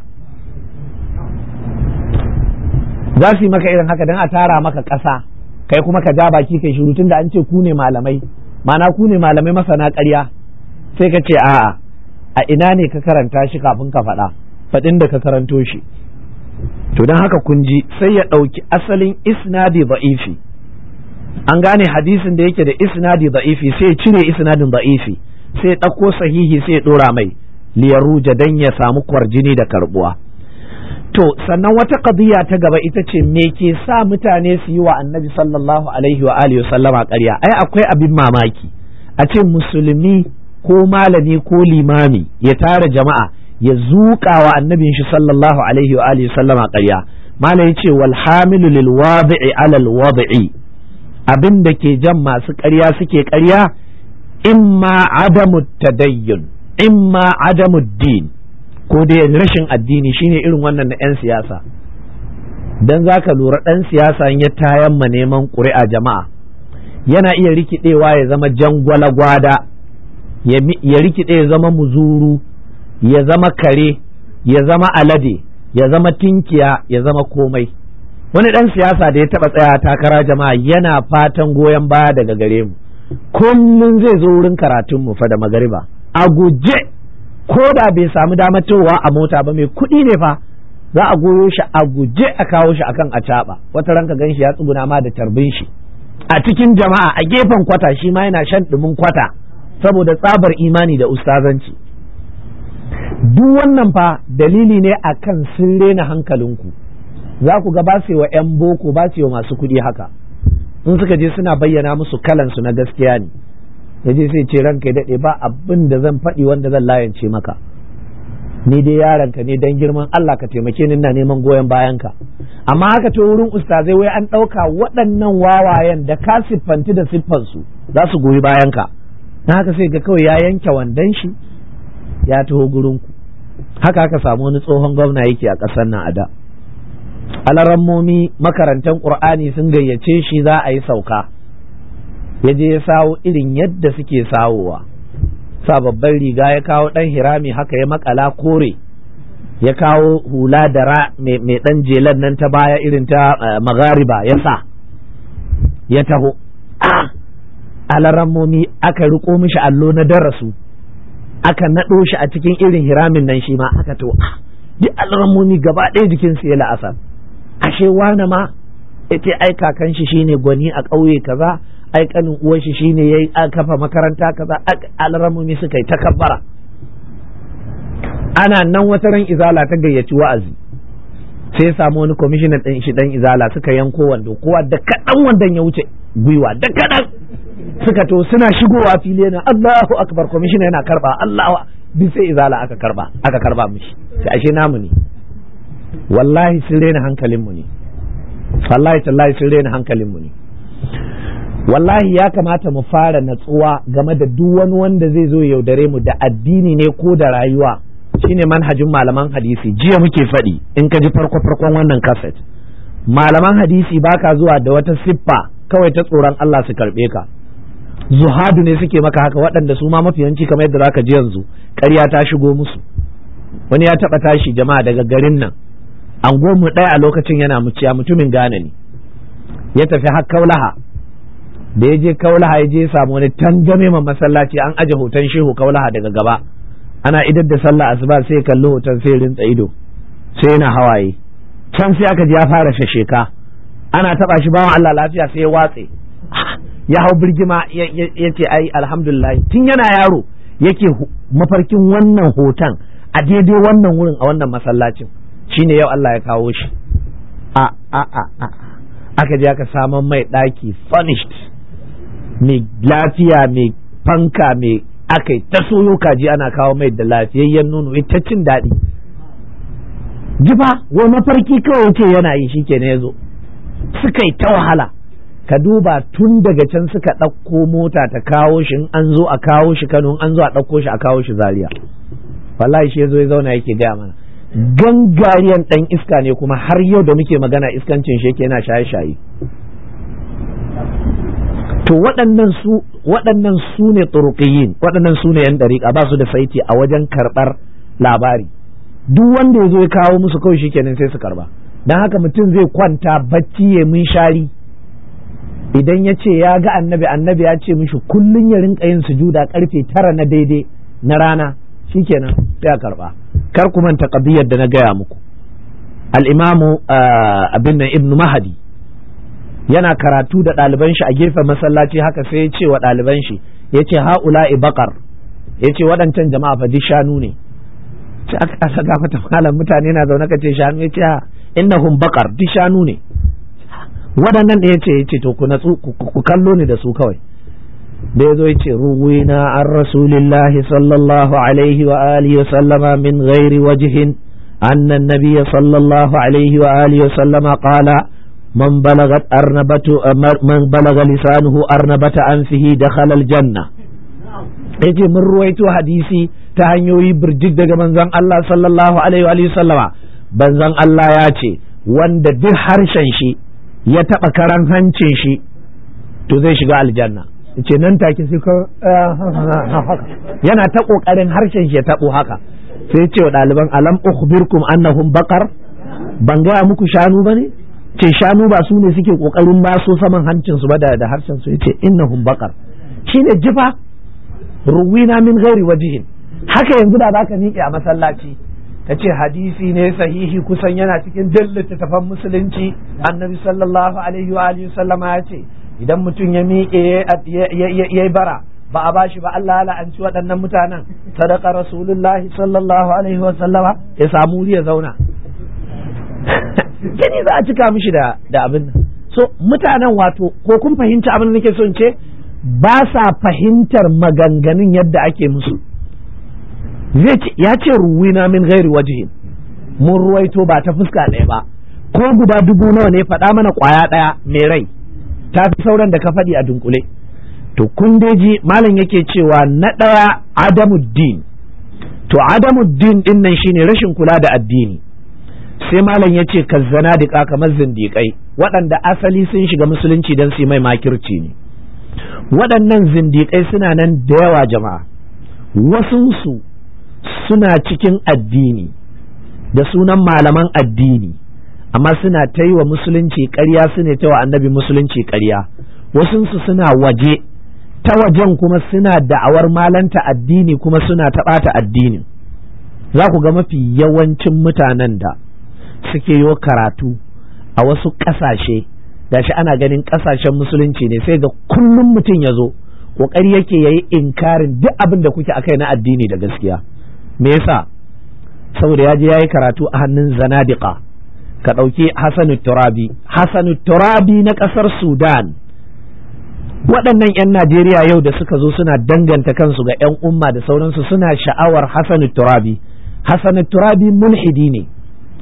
za su yi maka irin haka don a tara maka ƙasa kai kuma ka ja baki kai shiru tun da an ce ku ne malamai mana ku ne malamai masana ƙarya sai ka ce a'a a ina ne ka karanta shi kafin ka faɗa faɗin da ka karanto shi to don haka kun ji sai ya ɗauki asalin isnadi da'ifi an gane hadisin da yake da isnadi da'ifi sai ya cire isnadin da'ifi sai ya ɗauko sahihi sai ya ɗora mai liyaruja dan ya samu kwarjini da karbuwa to sannan wata qadiya ta gaba ita ce me ke sa mutane su yi wa annabi sallallahu alaihi wa alihi sallama ƙarya ai akwai abin mamaki a ce musulmi ko malami ko limami ya tara jama'a ya zuƙa wa annabin shi sallallahu alaihi wa alihi sallama ƙarya malam ya ce wal hamilu lil wadi'i ala al wadi'i abin da ke jan masu ƙarya suke ƙarya imma adamu tadayyun imma adamu din ko dai rashin addini shine irin wannan na 'yan siyasa dan za ka lura ɗan siyasa ya tayan ma neman ƙuri'a jama'a yana iya rikidewa ya zama jangwala gwada ya rikide ya zama muzuru ya zama kare ya zama alade ya zama tinkiya ya zama komai wani ɗan siyasa da ya taɓa tsaya takara jama'a yana fatan goyon baya daga gare mu kullum zai zo wurin karatunmu fa da magariba a guje ko da bai samu damar towa a mota ba mai kuɗi ne fa za a goyo shi a guje a kawo shi akan a caɓa wata ranka gan shi ya tsuguna ma da tarbin shi a cikin jama'a a gefen kwata shi ma yana shan ɗumin kwata saboda tsabar imani da ustazanci duk wannan fa dalili ne akan sun rena hankalinku za ku ga ba su wa 'yan boko ba su wa masu kuɗi haka in suka je suna bayyana musu kalansu na gaskiya ne ya je sai ce ranka ya daɗe ba abin da zan faɗi wanda zan layance maka ni dai yaranka ne dan girman Allah ka taimake ni ina neman goyon bayanka amma haka to wurin ustazai wai an ɗauka waɗannan wawayen da ka siffanti da siffansu za su goyi bayanka na haka sai ga kawai ya yanke wandon shi ya taho gurinku haka aka samu wani tsohon gwamna yake a ƙasar nan a da alarammomi makarantan ƙur'ani sun gayyace shi za a yi sauka ya je ya sawo irin yadda suke sawowa sa babban riga ya kawo ɗan hirami haka ya makala kore ya kawo hula da ra mai ɗan jelan nan ta baya irin ta magariba ya sa ya taho alarammomi aka riko mishi allo na darasu aka naɗo shi a cikin irin hiramin nan shi ma aka to duk alarammomi gaba ɗaya jikinsu ya la'asar ashe wane ma ya ce ai kakan shi shine gwani a ƙauye kaza ai kanin uwar shi shine yayi kafa makaranta kaza alramumi suka yi takabbara ana nan wata ran izala ta gayyaci wa'azi sai ya samu wani kwamishinan ɗin shi dan izala suka yanko wando kowa da kaɗan wandon ya wuce gwiwa da kaɗan suka to suna shigowa fili yana Allahu akbar kwamishina yana karba Allahu bi sai izala aka karba aka karba mishi sai ashe namu ne wallahi sun rena hankalin mu ne wallahi tallahi sun rena hankalinmu ne wallahi ya kamata mu fara natsuwa game da duk wani wanda zai zo yaudare mu da addini ne ko da rayuwa shine manhajin malaman hadisi jiya muke faɗi in ka ji farko farkon wannan kaset malaman hadisi baka zuwa da wata siffa kawai ta tsoron Allah su karɓe ka zuhadu ne suke maka haka waɗanda su ma mafiyanci kamar yadda zaka ji yanzu ƙarya ta shigo musu wani ya taɓa tashi jama'a daga garin nan an mu ɗaya a lokacin yana muciya mutumin gane ne ya tafi har kaulaha da ya je kaulaha ya je samu wani tangame ma masallaci an aje hoton shehu kaulaha daga gaba ana idar da sallah asuba sai ya kalli hoton sai rinsa ido sai yana hawaye can sai aka ji ya fara shasheka ana taba shi bawan Allah lafiya sai ya watse ya hau birgima ya ce ai alhamdulillah tun yana yaro yake mafarkin wannan hoton a daidai wannan wurin a wannan masallacin shine yau Allah ya kawo shi a a a a aka je aka saman mai ɗaki furnished mai lafiya mai fanka mai aka ta soyo kaji ana kawo mai da lafiyayyen nono ita cin daɗi jifa wa mafarki kawai ce yana yi shike ne yazo suka yi ta wahala ka duba tun daga can suka ɗauko mota ta kawo shi in an zo a kawo shi Kano in an zo a ɗauko shi a kawo shi Zaria wallahi shi yazo ya zauna yake gaya mana gangariyan ɗan iska ne kuma har yau da muke magana iskancin shi yake yana shaye-shaye to waɗannan su waɗannan su ne turuqiyin waɗannan su ne yan dariƙa ba su da saiti a wajen karɓar labari duk wanda ya zo ya kawo musu kawai shikenan sai su karba dan haka mutum zai kwanta bacci ya mun shari idan ya ce ya ga annabi annabi ya ce mishi kullun ya rinka yin sujuda karfe tara na daidai na rana shikenan sai a karba kar ku manta qadiyar da na gaya muku al-imamu abin nan ibnu mahadi yana karatu da ɗaliban shi a gefen masallaci haka sai ya ce wa ɗaliban shi ya ce ha'ula'i bakar ya ce waɗancan jama'a fa duk shanu ne ce aka kasa gafata malam mutane na zaune ka ce shanu ya ce innahum bakar duk shanu ne waɗannan da ya ce ya ce to ku natsu ku kallo ni da su kawai da ya zo ya ce ruwina an rasulillahi sallallahu alaihi wa alihi wa sallama min ghairi wajihin annan nabiyya sallallahu alaihi wa alihi wa sallama qala من بلغت أرنبة من بلغ لسانه أرنبة أنفه دخل الجنة yace mun ruwaito hadisi ta hanyoyi birjik daga manzon Allah sallallahu alaihi wa sallama banzan Allah ya ce wanda duk harshen shi ya taba karan hancin shi to zai shiga aljanna yace nan take sai ka yana ta kokarin harshen shi ya tabo haka sai ce wa ɗaliban alam ukhbirkum annahum baqar ban gaya muku shanu bane ce shanu ba su ne suke kokarin ba so saman hancin su ba da da harshen su yace innahum baqar shine jifa ruwina min ghairi wajihin haka yanzu da zaka miƙe a masallaci ka ce hadisi ne sahihi kusan yana cikin duk littattafan musulunci annabi sallallahu alaihi wa alihi sallama ya ce idan mutum ya miƙe ya bara ba a bashi ba Allah ya la'anci waɗannan mutanen sadaka rasulullahi sallallahu alaihi wa sallama ya samu wuri ya zauna gani za a cika mishi da da abin nan so mutanen wato ko kun fahimci abin da nake so in ce ba sa fahimtar maganganun yadda ake musu ya ce ruwina min gairi wajihin mun ruwaito ba ta fuska ɗaya ba ko guda dubu nawa ne faɗa mana ƙwaya ɗaya mai rai ta fi sauran da ka faɗi a dunkule to kun ji malam yake cewa na ɗaya adamuddin to adamuddin ɗin nan shine rashin kula da addini sai malam ya ce kazzana da kamar zindiƙai waɗanda asali sun shiga musulunci don su mai makirci ne waɗannan zindiƙai suna nan da yawa jama'a wasunsu suna cikin addini da sunan malaman addini amma suna ta yi wa musulunci ƙarya su ne ta wa annabi musulunci ƙarya wasunsu suna waje ta wajen kuma suna da'awar malanta addini kuma suna taɓata addinin za ku ga mafi yawancin mutanen da suke yi karatu a wasu ƙasashe gashi ana ganin ƙasashen musulunci ne sai ga kullum mutum ya zo ƙoƙari yake ya yi inkarin duk abin da kuke akai na addini da gaskiya me yasa saboda ya je ya yi karatu a hannun zanadiqa ka ɗauki hasanu turabi hasanu turabi na ƙasar sudan waɗannan 'yan najeriya yau da suka zo suna danganta kansu ga 'yan umma da sauransu suna sha'awar hasanu turabi hasanu turabi mulhidi ne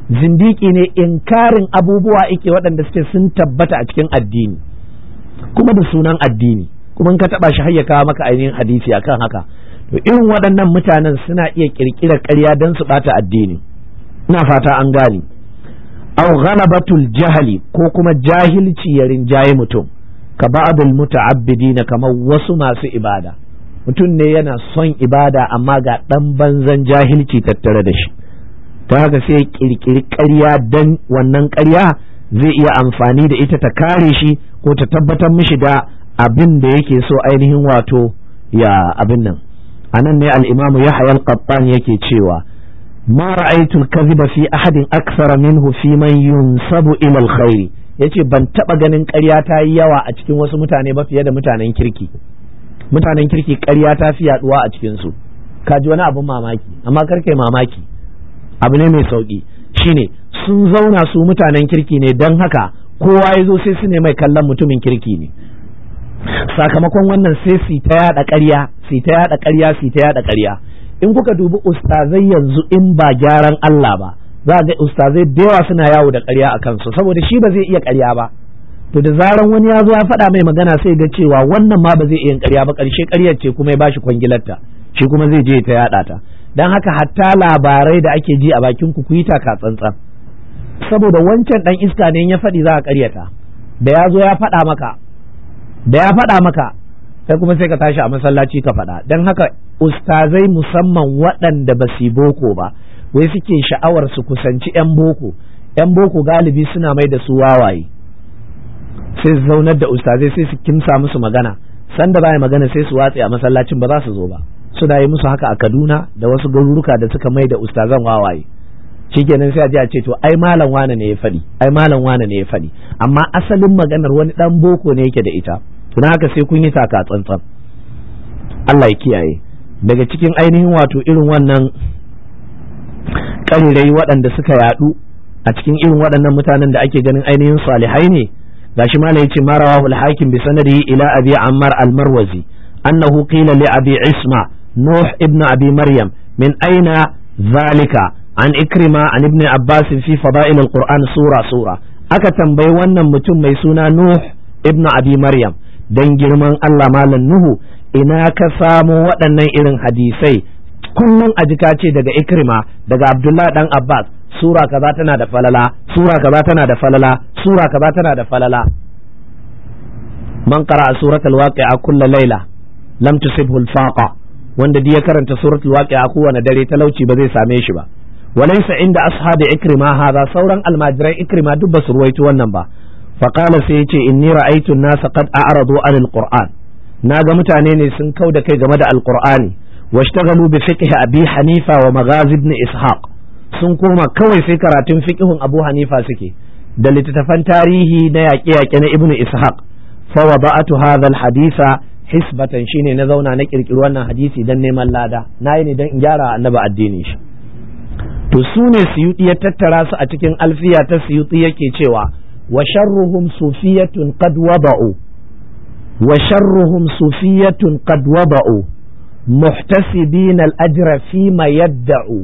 zindiki ne inkarin abubuwa ike waɗanda suke sun tabbata a cikin addini kuma da sunan addini kuma ka taɓa shi hayya kawo maka ainihin hadisi akan haka to irin waɗannan mutanen suna iya ƙirƙirar ƙarya don su ɓata addini ina fata an gane aw ghalabatul jahali ko kuma jahilci ya rinjaye mutum ka ba'dul muta'abbidina kamar wasu masu ibada mutum ne yana son ibada amma ga ɗan banzan jahilci tattare da shi ta haka sai kirkiri ƙarya dan wannan ƙarya zai iya amfani da ita ta kare shi ko ta tabbatar mishi da abin da yake so ainihin wato ya abin nan anan ne al-imamu yahya al-qattan yake cewa ma ra'aytu al-kadhiba fi ahadin akthara minhu fi man yunsabu ila al-khairi yace ban taba ganin ƙarya ta yi yawa a cikin wasu mutane ba fiye da mutanen kirki mutanen kirki ƙarya ta fi yaduwa a cikin su ka ji wani abin mamaki amma karkai mamaki abu ne mai sauki shine sun zauna su mutanen kirki ne don haka kowa ya zo sai su ne mai kallon mutumin kirki ne sakamakon wannan sai su ta yada ƙarya su ta yada ƙarya su ta yada ƙarya in kuka dubi ustazai yanzu in ba gyaran Allah ba za ga ustazai da yawa suna yawo da ƙarya a kansu saboda shi ba zai iya ƙarya ba to da zaran wani ya zo ya faɗa mai magana sai ga cewa wannan ma ba zai iya ƙarya ba ƙarshe ƙaryar ce kuma ya bashi kwangilarta shi kuma zai je ta yaɗa ta don haka hatta labarai da ake ji a bakin ku yi taka tsantsan saboda wancan dan iska ne ya faɗi za a ƙaryata da ya zo ya faɗa maka da ya faɗa maka sai kuma sai ka tashi a masallaci ka faɗa don haka ustazai musamman waɗanda ba su boko ba wai suke sha'awar su kusanci 'yan boko 'yan boko galibi suna mai da su wawaye sai su zaunar da ustazai sai su kimsa musu magana sanda ba magana sai su watse a masallacin ba za su zo ba suna yi musu haka a Kaduna da wasu garuruka da suka mai da ustazan wawaye shikenan sai a je a ce to ai malam wane ne ya faɗi ai malam wane ne ya faɗi amma asalin maganar wani dan boko ne yake da ita tuna haka sai kun yi taka tsantsan Allah ya kiyaye daga cikin ainihin wato irin wannan ƙarirai waɗanda suka yaɗu a cikin irin waɗannan mutanen da ake ganin ainihin salihai ne gashi malam yace ma rawahu al-hakim bi sanadihi ila abi ammar al-marwazi annahu qila li abi isma nuh ibn abi maryam min aina zalika an ikrima an ibn abbas fi fada'il al-quran sura sura aka tambayi wannan mutum mai suna nuh ibn abi maryam dan girman Allah malam nuhu ina ka samo waɗannan irin hadisai kullum a jika ce daga ikrima daga abdullahi dan abbas sura kaza tana da falala sura kaza tana da falala sura kaza tana da falala man qara'a suratul waqi'a kulla layla lam tusibhu al-faqa wanda ya karanta suratul waqi'a kowane dare talauci ba zai same shi ba walaysa inda ashabi ikrima hadha sauran almajirai ikrima duk ba su ruwaito wannan ba faqala sai yace inni ra'aytu an-nasa qad a'radu 'anil qur'an naga mutane ne sun kau da kai game da alqur'ani washtaghalu bi fiqh abi hanifa wa maghazi ibn ishaq sun koma kawai sai karatun fiqhun Abu Hanifa suke da littattafan tarihi na yaƙe-yaƙe na Ibn Ishaq fa wada'atu hadha al-hadisa hisbatan shine na zauna na kirkiri wannan hadisi dan neman lada nayi ne dan in gyara annabi addinin shi to su ne suyuti ya tattara su a cikin alfiya ta suyuti yake cewa wa sharruhum sufiyatun qad wada'u wa sharruhum sufiyatun qad wada'u muhtasibina al-ajra fi ma yadda'u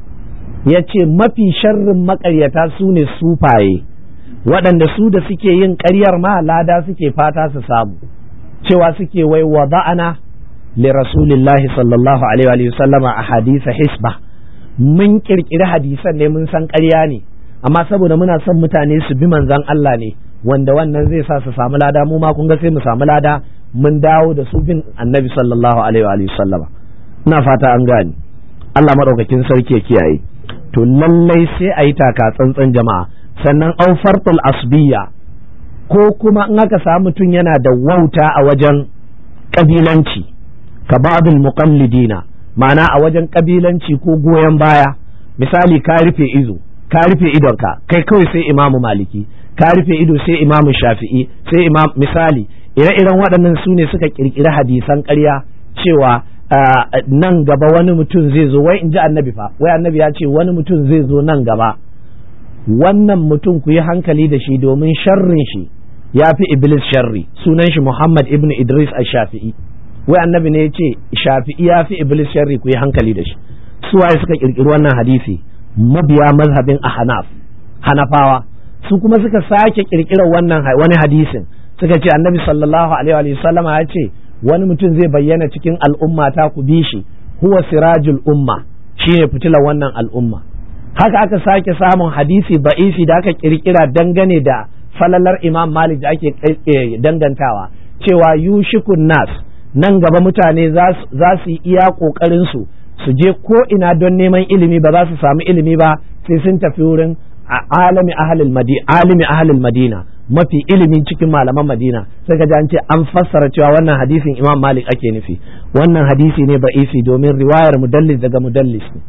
ya ce mafi sharrin makaryata su ne sufaye waɗanda su da suke yin ƙaryar ma lada suke fata su samu cewa suke wai wa ba'ana li rasulillahi sallallahu alaihi wa sallama a hadisa hisba mun kirkiri hadisan ne mun san ƙarya ne amma saboda muna son mutane su bi manzan Allah ne wanda wannan zai sa su samu lada mu ma kun ga sai mu samu lada mun dawo da su bin annabi sallallahu alaihi wa sallama ina fata an gane Allah madaukakin sarki ya kiyaye to lallai sai a yi taka tsantsan jama'a sannan au fartul asbiya ko kuma in aka samu mutum yana da wauta a wajen kabilanci ka ba'dul muqallidina ma'ana a wajen kabilanci ko goyon baya misali ka rufe ido ka rufe idonka kai kawai sai imamu maliki ka rufe ido sai imamu shafi'i sai imam misali ire-iren waɗannan su ne suka kirkiri hadisan ƙarya cewa nan gaba wani mutum zai zo wai in ji annabi fa wai annabi ya ce wani mutum zai zo nan gaba wannan mutum ku yi hankali da shi domin sharrin shi ya fi iblis sharri sunan shi muhammad ibn idris a shafi'i wai annabi ne ya ce shafi'i ya fi iblis sharri ku yi hankali da shi su waye suka kirkiri wannan hadisi mabiya mazhabin ahnaf hanafawa su kuma suka sake kirkirar wannan wani hadisin suka ce annabi sallallahu alaihi wa sallama ya ce wani mutum zai bayyana cikin al'umma ta ku bi shi huwa sirajul umma shine fitilar wannan al'umma haka aka sake samun hadisi ba'isi da aka kirkira dangane da falalar imam malik da ake dangantawa cewa yushikun nas nan gaba mutane za su yi iya kokarin su su je ko ina don neman ilimi ba za su samu ilimi ba sai sun tafi wurin alimi ahlul madina alimi ahlul madina mafi ilimin cikin malaman madina sai ka ji an ce an fassara cewa wannan hadisin imam malik ake nufi wannan hadisi ne ba'isi domin riwayar mudallis daga mudallis ne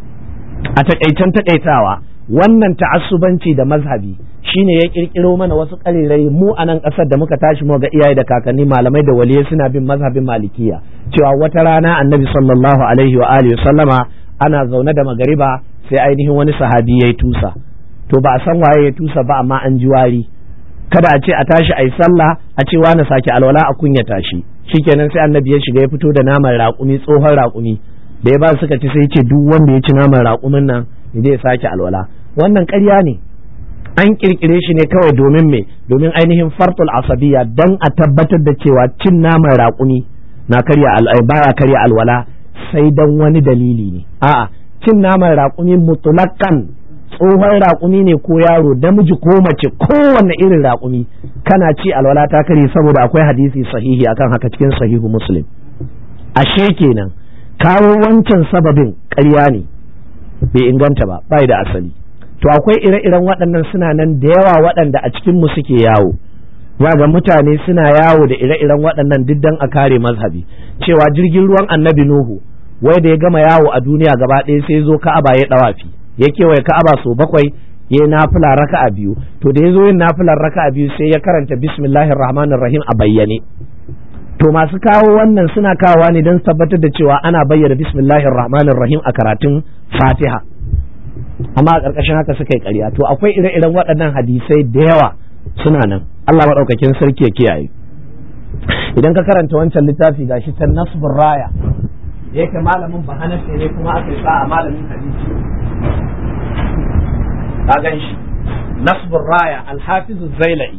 a takaicen takaitawa wannan ta'assubanci da mazhabi shine ya kirkiro mana wasu karirai mu a nan ƙasar da muka tashi mu ga iyaye da kakanni malamai da waliyai suna bin mazhabin malikiya cewa wata rana annabi sallallahu alaihi wa alihi sallama ana zaune da magariba sai ainihin wani sahabi yayi tusa to ba a san waye ya tusa ba amma an ji wari kada a ce a tashi a yi sallah a ce wani sake alwala a kunya tashi shikenan sai annabi ya shiga ya fito da naman raƙumi tsohon raƙumi da ya ba suka ci sai ce duk wanda ya ci naman raƙumin nan zai sake alwala wannan ƙarya ne an kirkire shi ne kawai domin me domin ainihin fartul asabiya dan a tabbatar da cewa cin naman raƙumi na karya baya karya alwala sai dan wani dalili ne a'a cin naman raƙumi mutulakan tsohon raƙumi ne ko yaro namiji ko mace kowanne irin raƙumi kana ci alwala ta kare saboda akwai hadisi sahihi akan haka cikin sahihu muslim ashe kenan kawo wancan sababin ƙarya ne bai inganta ba bai da asali to akwai ire-iren waɗannan suna nan da yawa waɗanda a cikin mu suke yawo za ga mutane suna yawo da ire-iren waɗannan duk dan a kare mazhabi cewa jirgin ruwan annabi nuhu wai da ya gama yawo a duniya gaba ɗaya sai zo ka'aba ya ɗawafi ya kewaye ka'aba sau bakwai ya nafila raka'a biyu to da ya zo yin nafilar raka'a biyu sai ya karanta bismillahir rahmanir rahim a bayyane to masu kawo wannan suna kawowa ne don tabbatar da cewa ana bayyana bismillahir rahmanir rahim a karatun fatiha amma a ƙarƙashin haka suka yi ƙarya to akwai ire-iren waɗannan hadisai da yawa suna nan Allah maɗaukakin sarki ya kiyaye idan ka karanta wancan littafi gashi ta nasbur raya yake malamin bahanafe ne kuma aka yi sa a malamin hadisi ka gan shi nasbur raya alhafizu zailai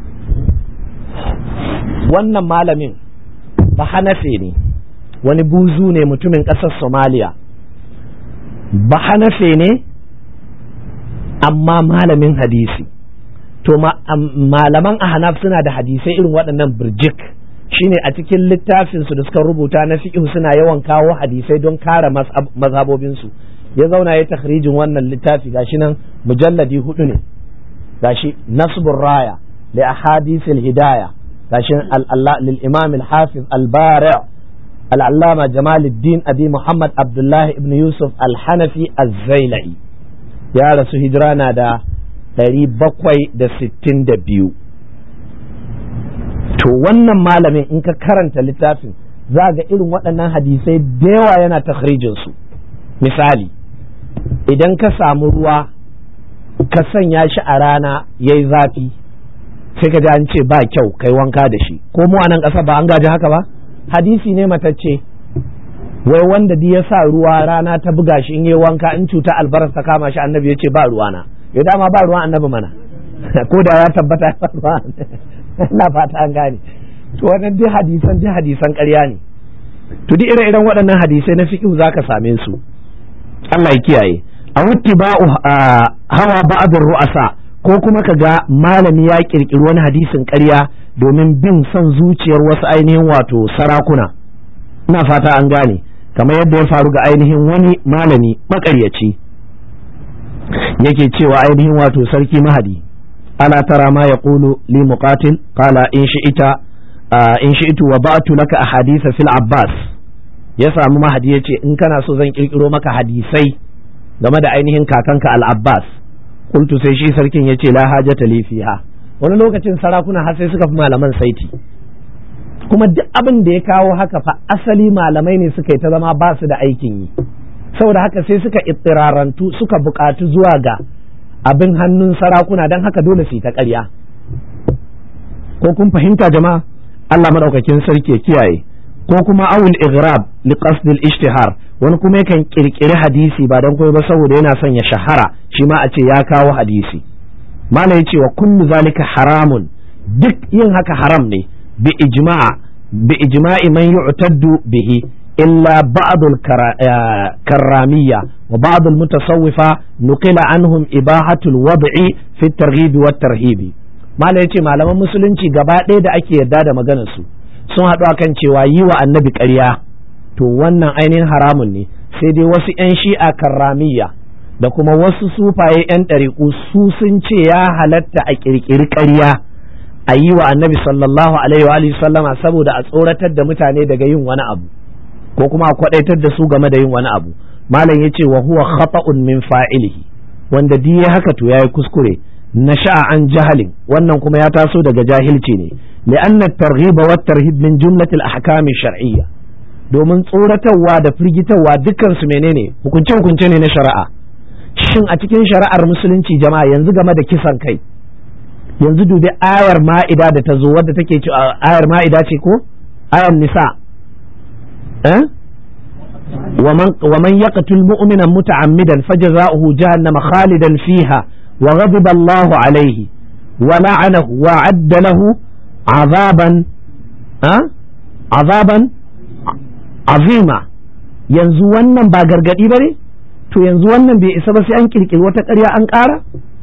wannan malamin bahanafe ne wani buzu ne mutumin ƙasar somaliya bahanafe ne amma malamin hadisi to malaman ahnaf suna da hadisai irin waɗannan birjik shine a cikin littafinsu da suka rubuta na fiqh suna yawan kawo hadisai don kare mazhabobinsu ya zauna ya takhrijin wannan littafi gashi nan mujalladi hudu ne gashi nasbur raya li ahadithil hidaya gashi lil imam al hafiz al bari' al allama jamaluddin abi muhammad abdullah ibn yusuf al hanafi az-zailai ya rasu hijira na da 762 to wannan malamin in ka karanta littafin za ga irin waɗannan hadisai da yawa yana takhrijin su misali idan ka samu ruwa ka sanya shi a rana ya yi zafi sai ka ji an ce ba kyau kai wanka da shi ko mu a nan ƙasa ba an gaji haka ba hadisi ne matacce wai wanda di ya sa ruwa rana ta buga shi in yi wanka in cuta albaras ta kama shi annabi ya ce ba ruwana ya dama ba ruwan annabi mana ko da ya tabbata ba ruwa ina fata an gane to wannan duk hadisan duk hadisan ƙarya ne to duk ire-iren waɗannan hadisai na fiqh zaka same su Allah ya kiyaye a ba'u hawa ba'adun ru'asa ko kuma ka ga malami ya kirkiri wani hadisin ƙarya domin bin son zuciyar wasu ainihin wato sarakuna ina fata an gane kamar yadda ya faru ga ainihin wani malami makaryaci yake cewa ainihin wato sarki mahadi ala tara ma yaqulu li muqatil qala in shi'ita in shi'tu wa ba'tu laka ahadisa fil abbas ya samu mahadi ya ce in kana so zan kirkiro maka hadisai game da ainihin kakanka al-abbas kultu sai shi sarkin ya ce la hajata li fiha wani lokacin sarakuna har sai suka fi malaman saiti kuma duk abin da ya kawo haka fa asali malamai ne suka yi ta zama ba su da aikin yi saboda haka sai suka ittirarantu suka buƙatu zuwa ga abin hannun sarakuna don haka dole su yi ta ƙarya ko kun fahimta jama'a Allah madaukakin sarki ya kiyaye ko kuma awul igrab li qasdil ishtihar wani kuma yakan kirkiri hadisi ba don kuma ba saboda yana son ya shahara shi ma a ce ya kawo hadisi malam ya ce wa kullu zalika haramun duk yin haka haram ne bi ijma'a bi ijma'i man yu'taddu bihi illa ba'd al-karramiyya wa ba'd al-mutasawwifa nuqila anhum ibahatu al-wad'i fi at-targhib wa at-tarhib malam yace malaman musulunci gaba ɗaya da ake yarda da maganar su sun haɗu akan cewa yi wa annabi ƙarya to wannan ainihin haramun ne sai dai wasu 'yan shi'a karramiyya da kuma wasu sufaye 'yan ɗariƙu su sun ce ya halatta a ƙirƙiri ƙarya a yi wa annabi sallallahu alaihi wa sallama saboda a tsoratar da mutane daga yin wani abu ko kuma a kwaɗaitar da su game da yin wani abu malam ya ce wa huwa khata'un min fa'ilihi wanda di ya haka to yayi kuskure na sha'a an jahalin wannan kuma ya taso daga jahilci ne li'anna targhiba wa tarhib min jumlatil ahkam shar'iyya domin tsoratarwa da firgitarwa dukkan su menene hukunce hukunce ne na shari'a shin a cikin shari'ar musulunci jama'a yanzu game da kisan kai yanzu dubi ayar ma'ida da ta zo wadda take cewa ayar ma'ida ce ko ayar nisa eh ومن يقتل مؤمنا متعمدا فجزاؤه جهنم خالدا فيها وغضب الله عليه ولعنه وعد له عذابا أه؟ عذابا عظيما yanzu wannan ba gargadi ba ne to yanzu wannan bai isa ba sai an kirkiri wata ƙarya an ƙara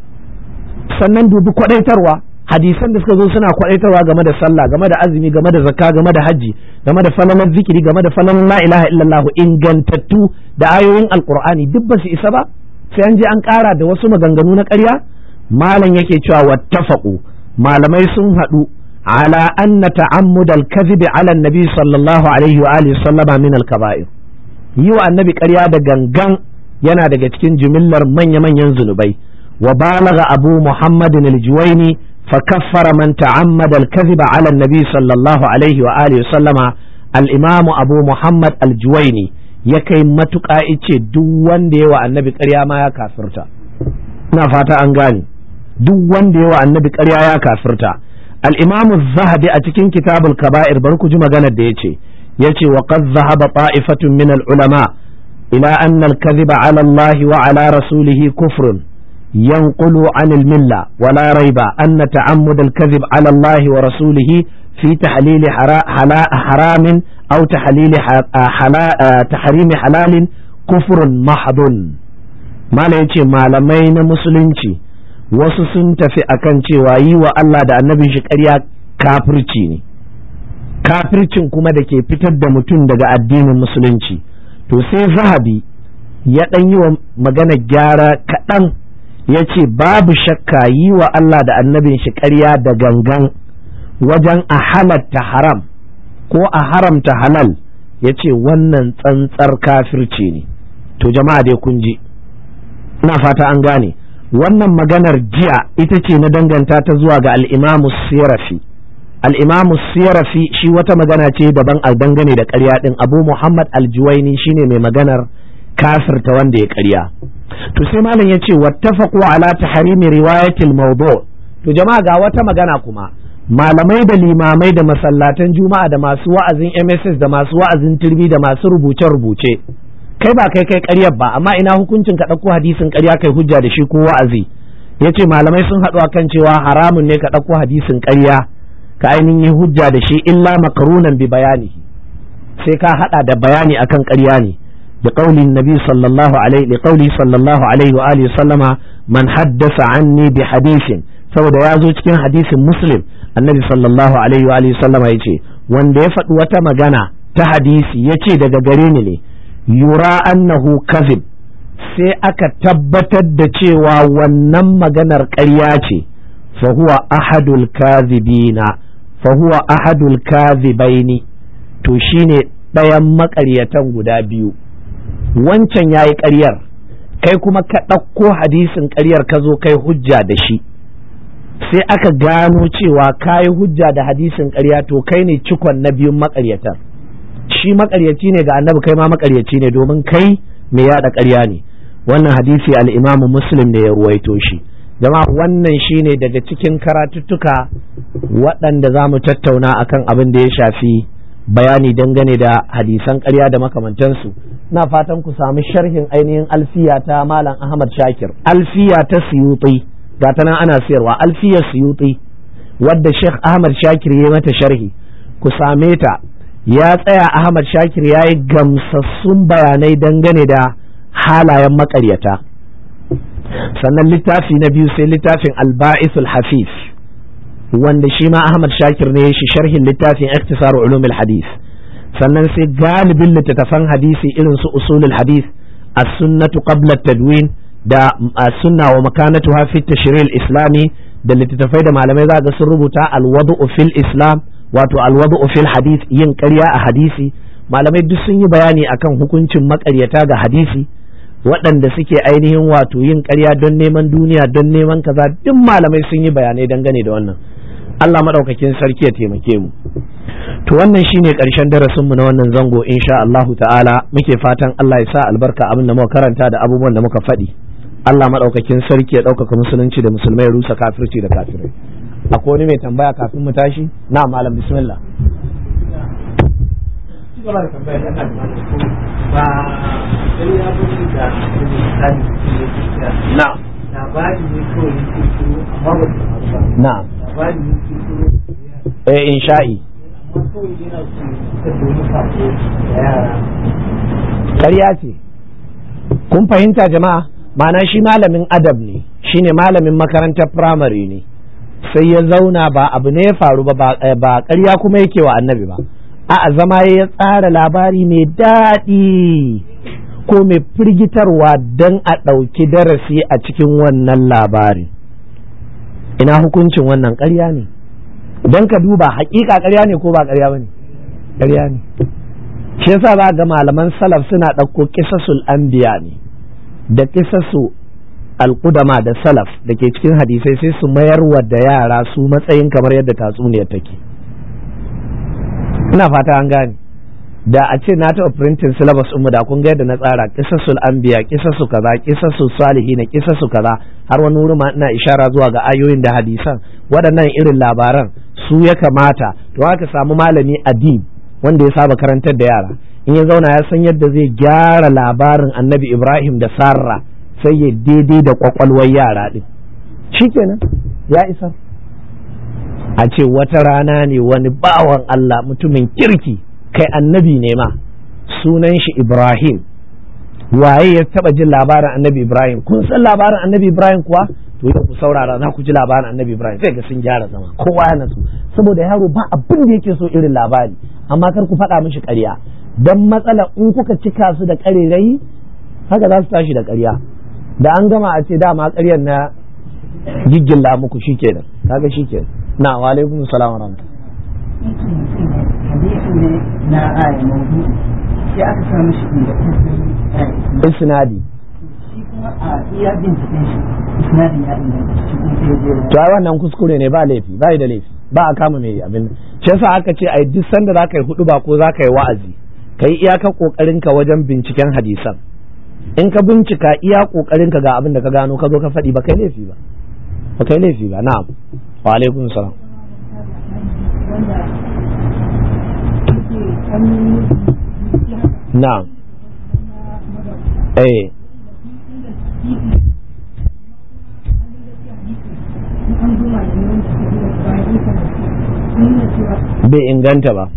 sannan dubi kwaɗaitarwa hadisan da suka zo suna kwaɗaitarwa game da sallah game da azumi game da zakka game da hajji game da falalar zikiri game da falalar la ilaha illallah ingantattu da ayoyin alqur'ani duk ba su isa ba sai an je an ƙara da wasu maganganu na ƙarya malam yake cewa wattafaqu malamai sun haɗu ala anna ta'ammud al-kadhib ala an-nabi sallallahu alaihi wa alihi sallama min al-kaba'ir yi wa annabi ƙarya da gangan yana daga cikin jimillar manya-manyan zunubai wa balagha abu muhammadin al-juwaini فكفر من تعمد الكذب على النبي صلى الله عليه وآله وسلم الإمام أبو محمد الجويني يكي متقا إيشي دوان ديوا النبي قريا ما يا كافرتا نفاتا أنغاني دوان ديوا النبي قريا يا كافرتا الإمام الذهبي أتكين كتاب الكبائر بركو جمع جنة ديشي يشي وقد ذهب طائفة من العلماء إلى أن الكذب على الله وعلى رسوله كفر ينقل عن الملة ولا ريب أن تعمد الكذب على الله ورسوله في تحليل حرام أو تحليل تحريم حلال كفر محض ما يجي ما لمين مسلمتي wasu sun tafi akan cewa yi wa Allah da annabin shi ƙarya kafirci ne kafircin kuma da ke fitar da mutum daga addinin musulunci to sai zahabi ya ɗan yi wa magana gyara kaɗan ya ce babu shakka yi wa Allah da annabin shi ƙarya da gangan wajen a halatta haram ko a haramta halal ya ce wannan tsantsar kafirci ne to jama'a dai kun ji ina fata an gane wannan maganar jiya ita ce na danganta ta zuwa ga al'imamu sirafi al'imamu sirafi shi wata magana ce daban a dangane da ƙarya ɗin abu muhammad aljuwaini shine mai maganar kafirta wanda ya ƙarya to sai malam ya ce wattafaqu ala tahrimi riwayatil mawdu to jama'a ga wata magana kuma malamai da limamai da masallatan juma'a da masu wa'azin MSS da masu wa'azin turbi da masu rubuce rubuce kai ba kai kai ƙaryar ba amma ina hukuncin ka ɗauko hadisin ƙarya kai hujja da shi ko wa'azi yace malamai sun haɗu akan cewa haramun ne ka ɗauko hadisin ƙarya ka ainihin hujja da shi illa makarunan bi bayanihi sai ka haɗa da bayani akan ƙarya ne بقول النبي صلى الله عليه لقوله صلى الله عليه وآله وسلم من حدث عني بحديث saboda ya zo cikin hadisin muslim annabi sallallahu alaihi wa alihi sallam ya ce wanda ya faɗi wata magana ta hadisi ya ce daga gare ni ne yura annahu kazib sai aka tabbatar da cewa wannan maganar ƙarya ce fa huwa ahadul kazibina fa huwa ahadul kazibaini to shine ɗayan maƙaryatan guda biyu wancan ya yi ƙaryar kai kuma ka ɗauko hadisin ƙaryar ka zo kai hujja da shi sai aka gano cewa ka yi hujja da hadisin ƙarya to kai ne cikon na biyun maƙaryatar shi maƙaryaci ne ga annabi kai ma maƙaryaci ne domin kai mai yaɗa ƙarya ne wannan hadisi al'imamu muslim ne ya ruwaito shi jama'a wannan shine daga cikin karatuttuka waɗanda za mu tattauna akan abin da ya shafi bayani dangane da hadisan ƙarya da makamantansu na fatan ku samu sharhin ainihin alfiya ta malam ahmad shakir alfiya ta suyuti ga ta nan ana siyarwa alfiyar suyuti wadda sheikh ahmad shakir ya mata sharhi ku same ta ya tsaya ahmad shakir ya yi gamsassun bayanai dangane da halayen makaryata sannan littafi na biyu sai littafin alba'isul hafiz wanda shi ma ahmad shakir ne shi sharhin littafin iktisar ulumul hadith sannan sai galibin littattafan hadisi irin su usulul hadith as-sunnatu qabla tadwin da as-sunna wa makanatuha fi tashril islami da littattafai da malamai za ga sun rubuta al-wadu'u fil islam wato al-wadu'u fil hadith yin ƙarya a hadisi malamai duk sun yi bayani akan hukuncin maƙaryata ga hadisi waɗanda suke ainihin wato yin ƙarya don neman duniya don neman kaza duk malamai sun yi bayanai dangane da wannan Allah maɗaukakin sarki ya taimake mu to wannan shine ƙarshen darasinmu na wannan zango insha Allahu ta'ala muke fatan Allah ya sa albarka abin da muka karanta da abubuwan da muka faɗi Allah maɗaukakin sarki ya ɗaukaka musulunci da musulmai ya rusa kafirci da kafirai akwai wani mai tambaya kafin mu tashi na malam bismillah na labari ne kawai yake turo amma ba su faru ba na labari ne yake turo eh insha'i amma kawai yana so ta domin sako da yara ƙarya ce kun fahimta jama'a ma'ana shi malamin adab ne shine malamin makarantar firamare ne sai ya zauna ba abu ne ya faru ba ba ƙarya kuma yake wa annabi ba a zama ya tsara labari mai daɗi ko mai firgitarwa don a ɗauki darasi a cikin wannan labari ina hukuncin wannan ƙarya ne don ka duba hakika ƙarya ne ko ba ƙarya ba ne ƙarya ne shi yasa za ga malaman salaf suna ɗauko kisasul anbiya ne da kisasu alƙudama da salaf da ke cikin hadisai sai su mayar wa da yara su matsayin kamar yadda tatsuniyar take ina fata an gane da a ce na taɓa printing syllabus mu da kun ga yadda na tsara kisasul anbiya kisasu kaza kisasu salihina kisasu kaza har wani wuri ma ina ishara zuwa ga ayoyin da hadisan waɗannan irin labaran su ya kamata to haka samu malami adib wanda ya saba karantar da yara in ya zauna ya san yadda zai gyara labarin annabi ibrahim da sarra sai ya daidai da kwakwalwar yara din shikenan ya isa a ce wata rana ne wani bawan allah mutumin kirki kai annabi ne ma sunan shi ibrahim waye ya taba jin labarin annabi ibrahim kun san labarin annabi ibrahim kuwa to yau ku saurara za ku ji labarin annabi ibrahim sai ga sun gyara zama kowa ya natsu saboda yaro ba abin da yake so irin labari amma kar ku faɗa mishi ƙarya dan matsala in kuka cika su da ƙarerayi haka za su tashi da ƙarya da an gama a ce dama ƙaryar na giggilla muku shikenan kaga shikenan na wa alaikum salam wa rahmatullahi hadisi ne na aya maudu sai aka sa mishi inda isnadi shi kuma a iya binciken shi isnadin ya inganta shi kuma sai ya je to ai wannan kuskure ne ba laifi ba da laifi ba a kama mai abin shi yasa aka ce ai duk sanda za ka yi hudu ba ko za ka yi wa'azi ka yi iyakar kokarin ka wajen binciken hadisan in ka bincika iya kokarin ka ga abin da ka gano ka zo ka faɗi ba kai laifi ba ba kai laifi ba na'am wa alaikum salam na'am eh bai inganta ba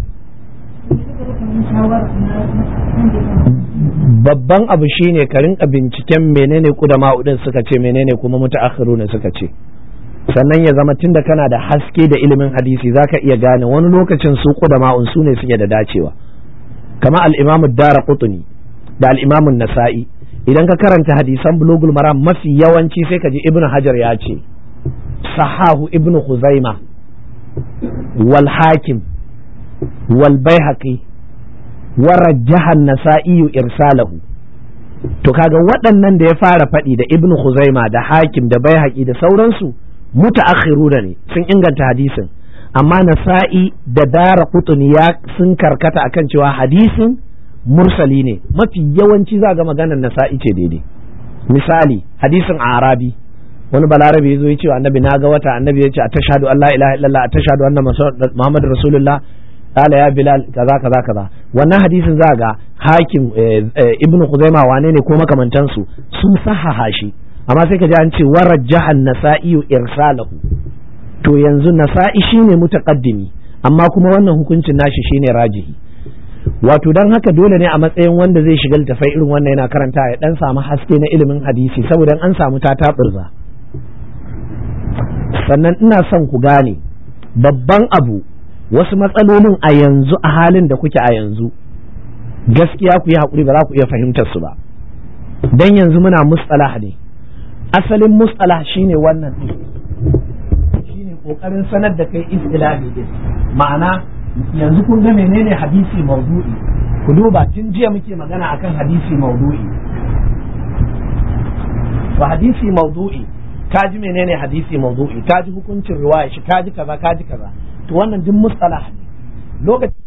babban abu shine ka rinka binciken menene kudama udin suka ce menene kuma mutaakhiruna suka ce sannan ya zama tunda kana da haske da ilimin hadisi zaka iya gane wani lokacin su kudama un su ne suke da dacewa kama al-imamu dara qutni da al-imamu nasa'i idan ka karanta hadisan bulugul maram mafi yawanci sai ka ji ibnu hajar ya ce sahahu ibnu khuzaima wal hakim wal baihaqi wa rajjaha an-nasa'i irsalahu to kaga waɗannan da ya fara faɗi da ibnu khuzaima da hakim da baihaqi da sauransu mutaakhiruna ne sun inganta hadisin amma nasa'i da dara qutni ya sun karkata akan cewa hadisin mursali ne mafi yawanci za ga maganar nasa'i ce daidai misali hadisin arabi wani balarabe ya zo ya ce annabi na ga wata annabi ya ce a tashhadu an la ilaha illallah a tashhadu anna muhammadu rasulullah qala ya bilal kaza kaza kaza wannan hadisin za ga hakim ibnu khuzaima wane ne ko makamantansu sun sahaha shi amma sai ka ji an ce warajjahan nasa'i irsalahu to yanzu nasa'i shine mutaqaddimi amma kuma wannan hukuncin nashi shine rajihi wato dan haka dole ne a matsayin wanda zai shiga littafai irin wannan yana karanta ya dan samu haske na ilimin hadisi saboda an samu ta taɓurza sannan ina son ku gane babban abu wasu matsalolin a yanzu a halin da kuke a yanzu gaskiya ku yi haƙuri ba za ku iya fahimtar su ba dan yanzu muna mustalah ne asalin mustalah shine wannan shine kokarin sanar da kai istilahi din ma'ana yanzu kun ga menene hadisi maudu'i ku duba tun jiya muke magana akan hadisi maudu'i wa hadisi maudu'i ka ji menene hadisi maudu'i ka ji hukuncin riwaya shi ka ji kaza ka ji kaza to wannan duk mustalah ne lokacin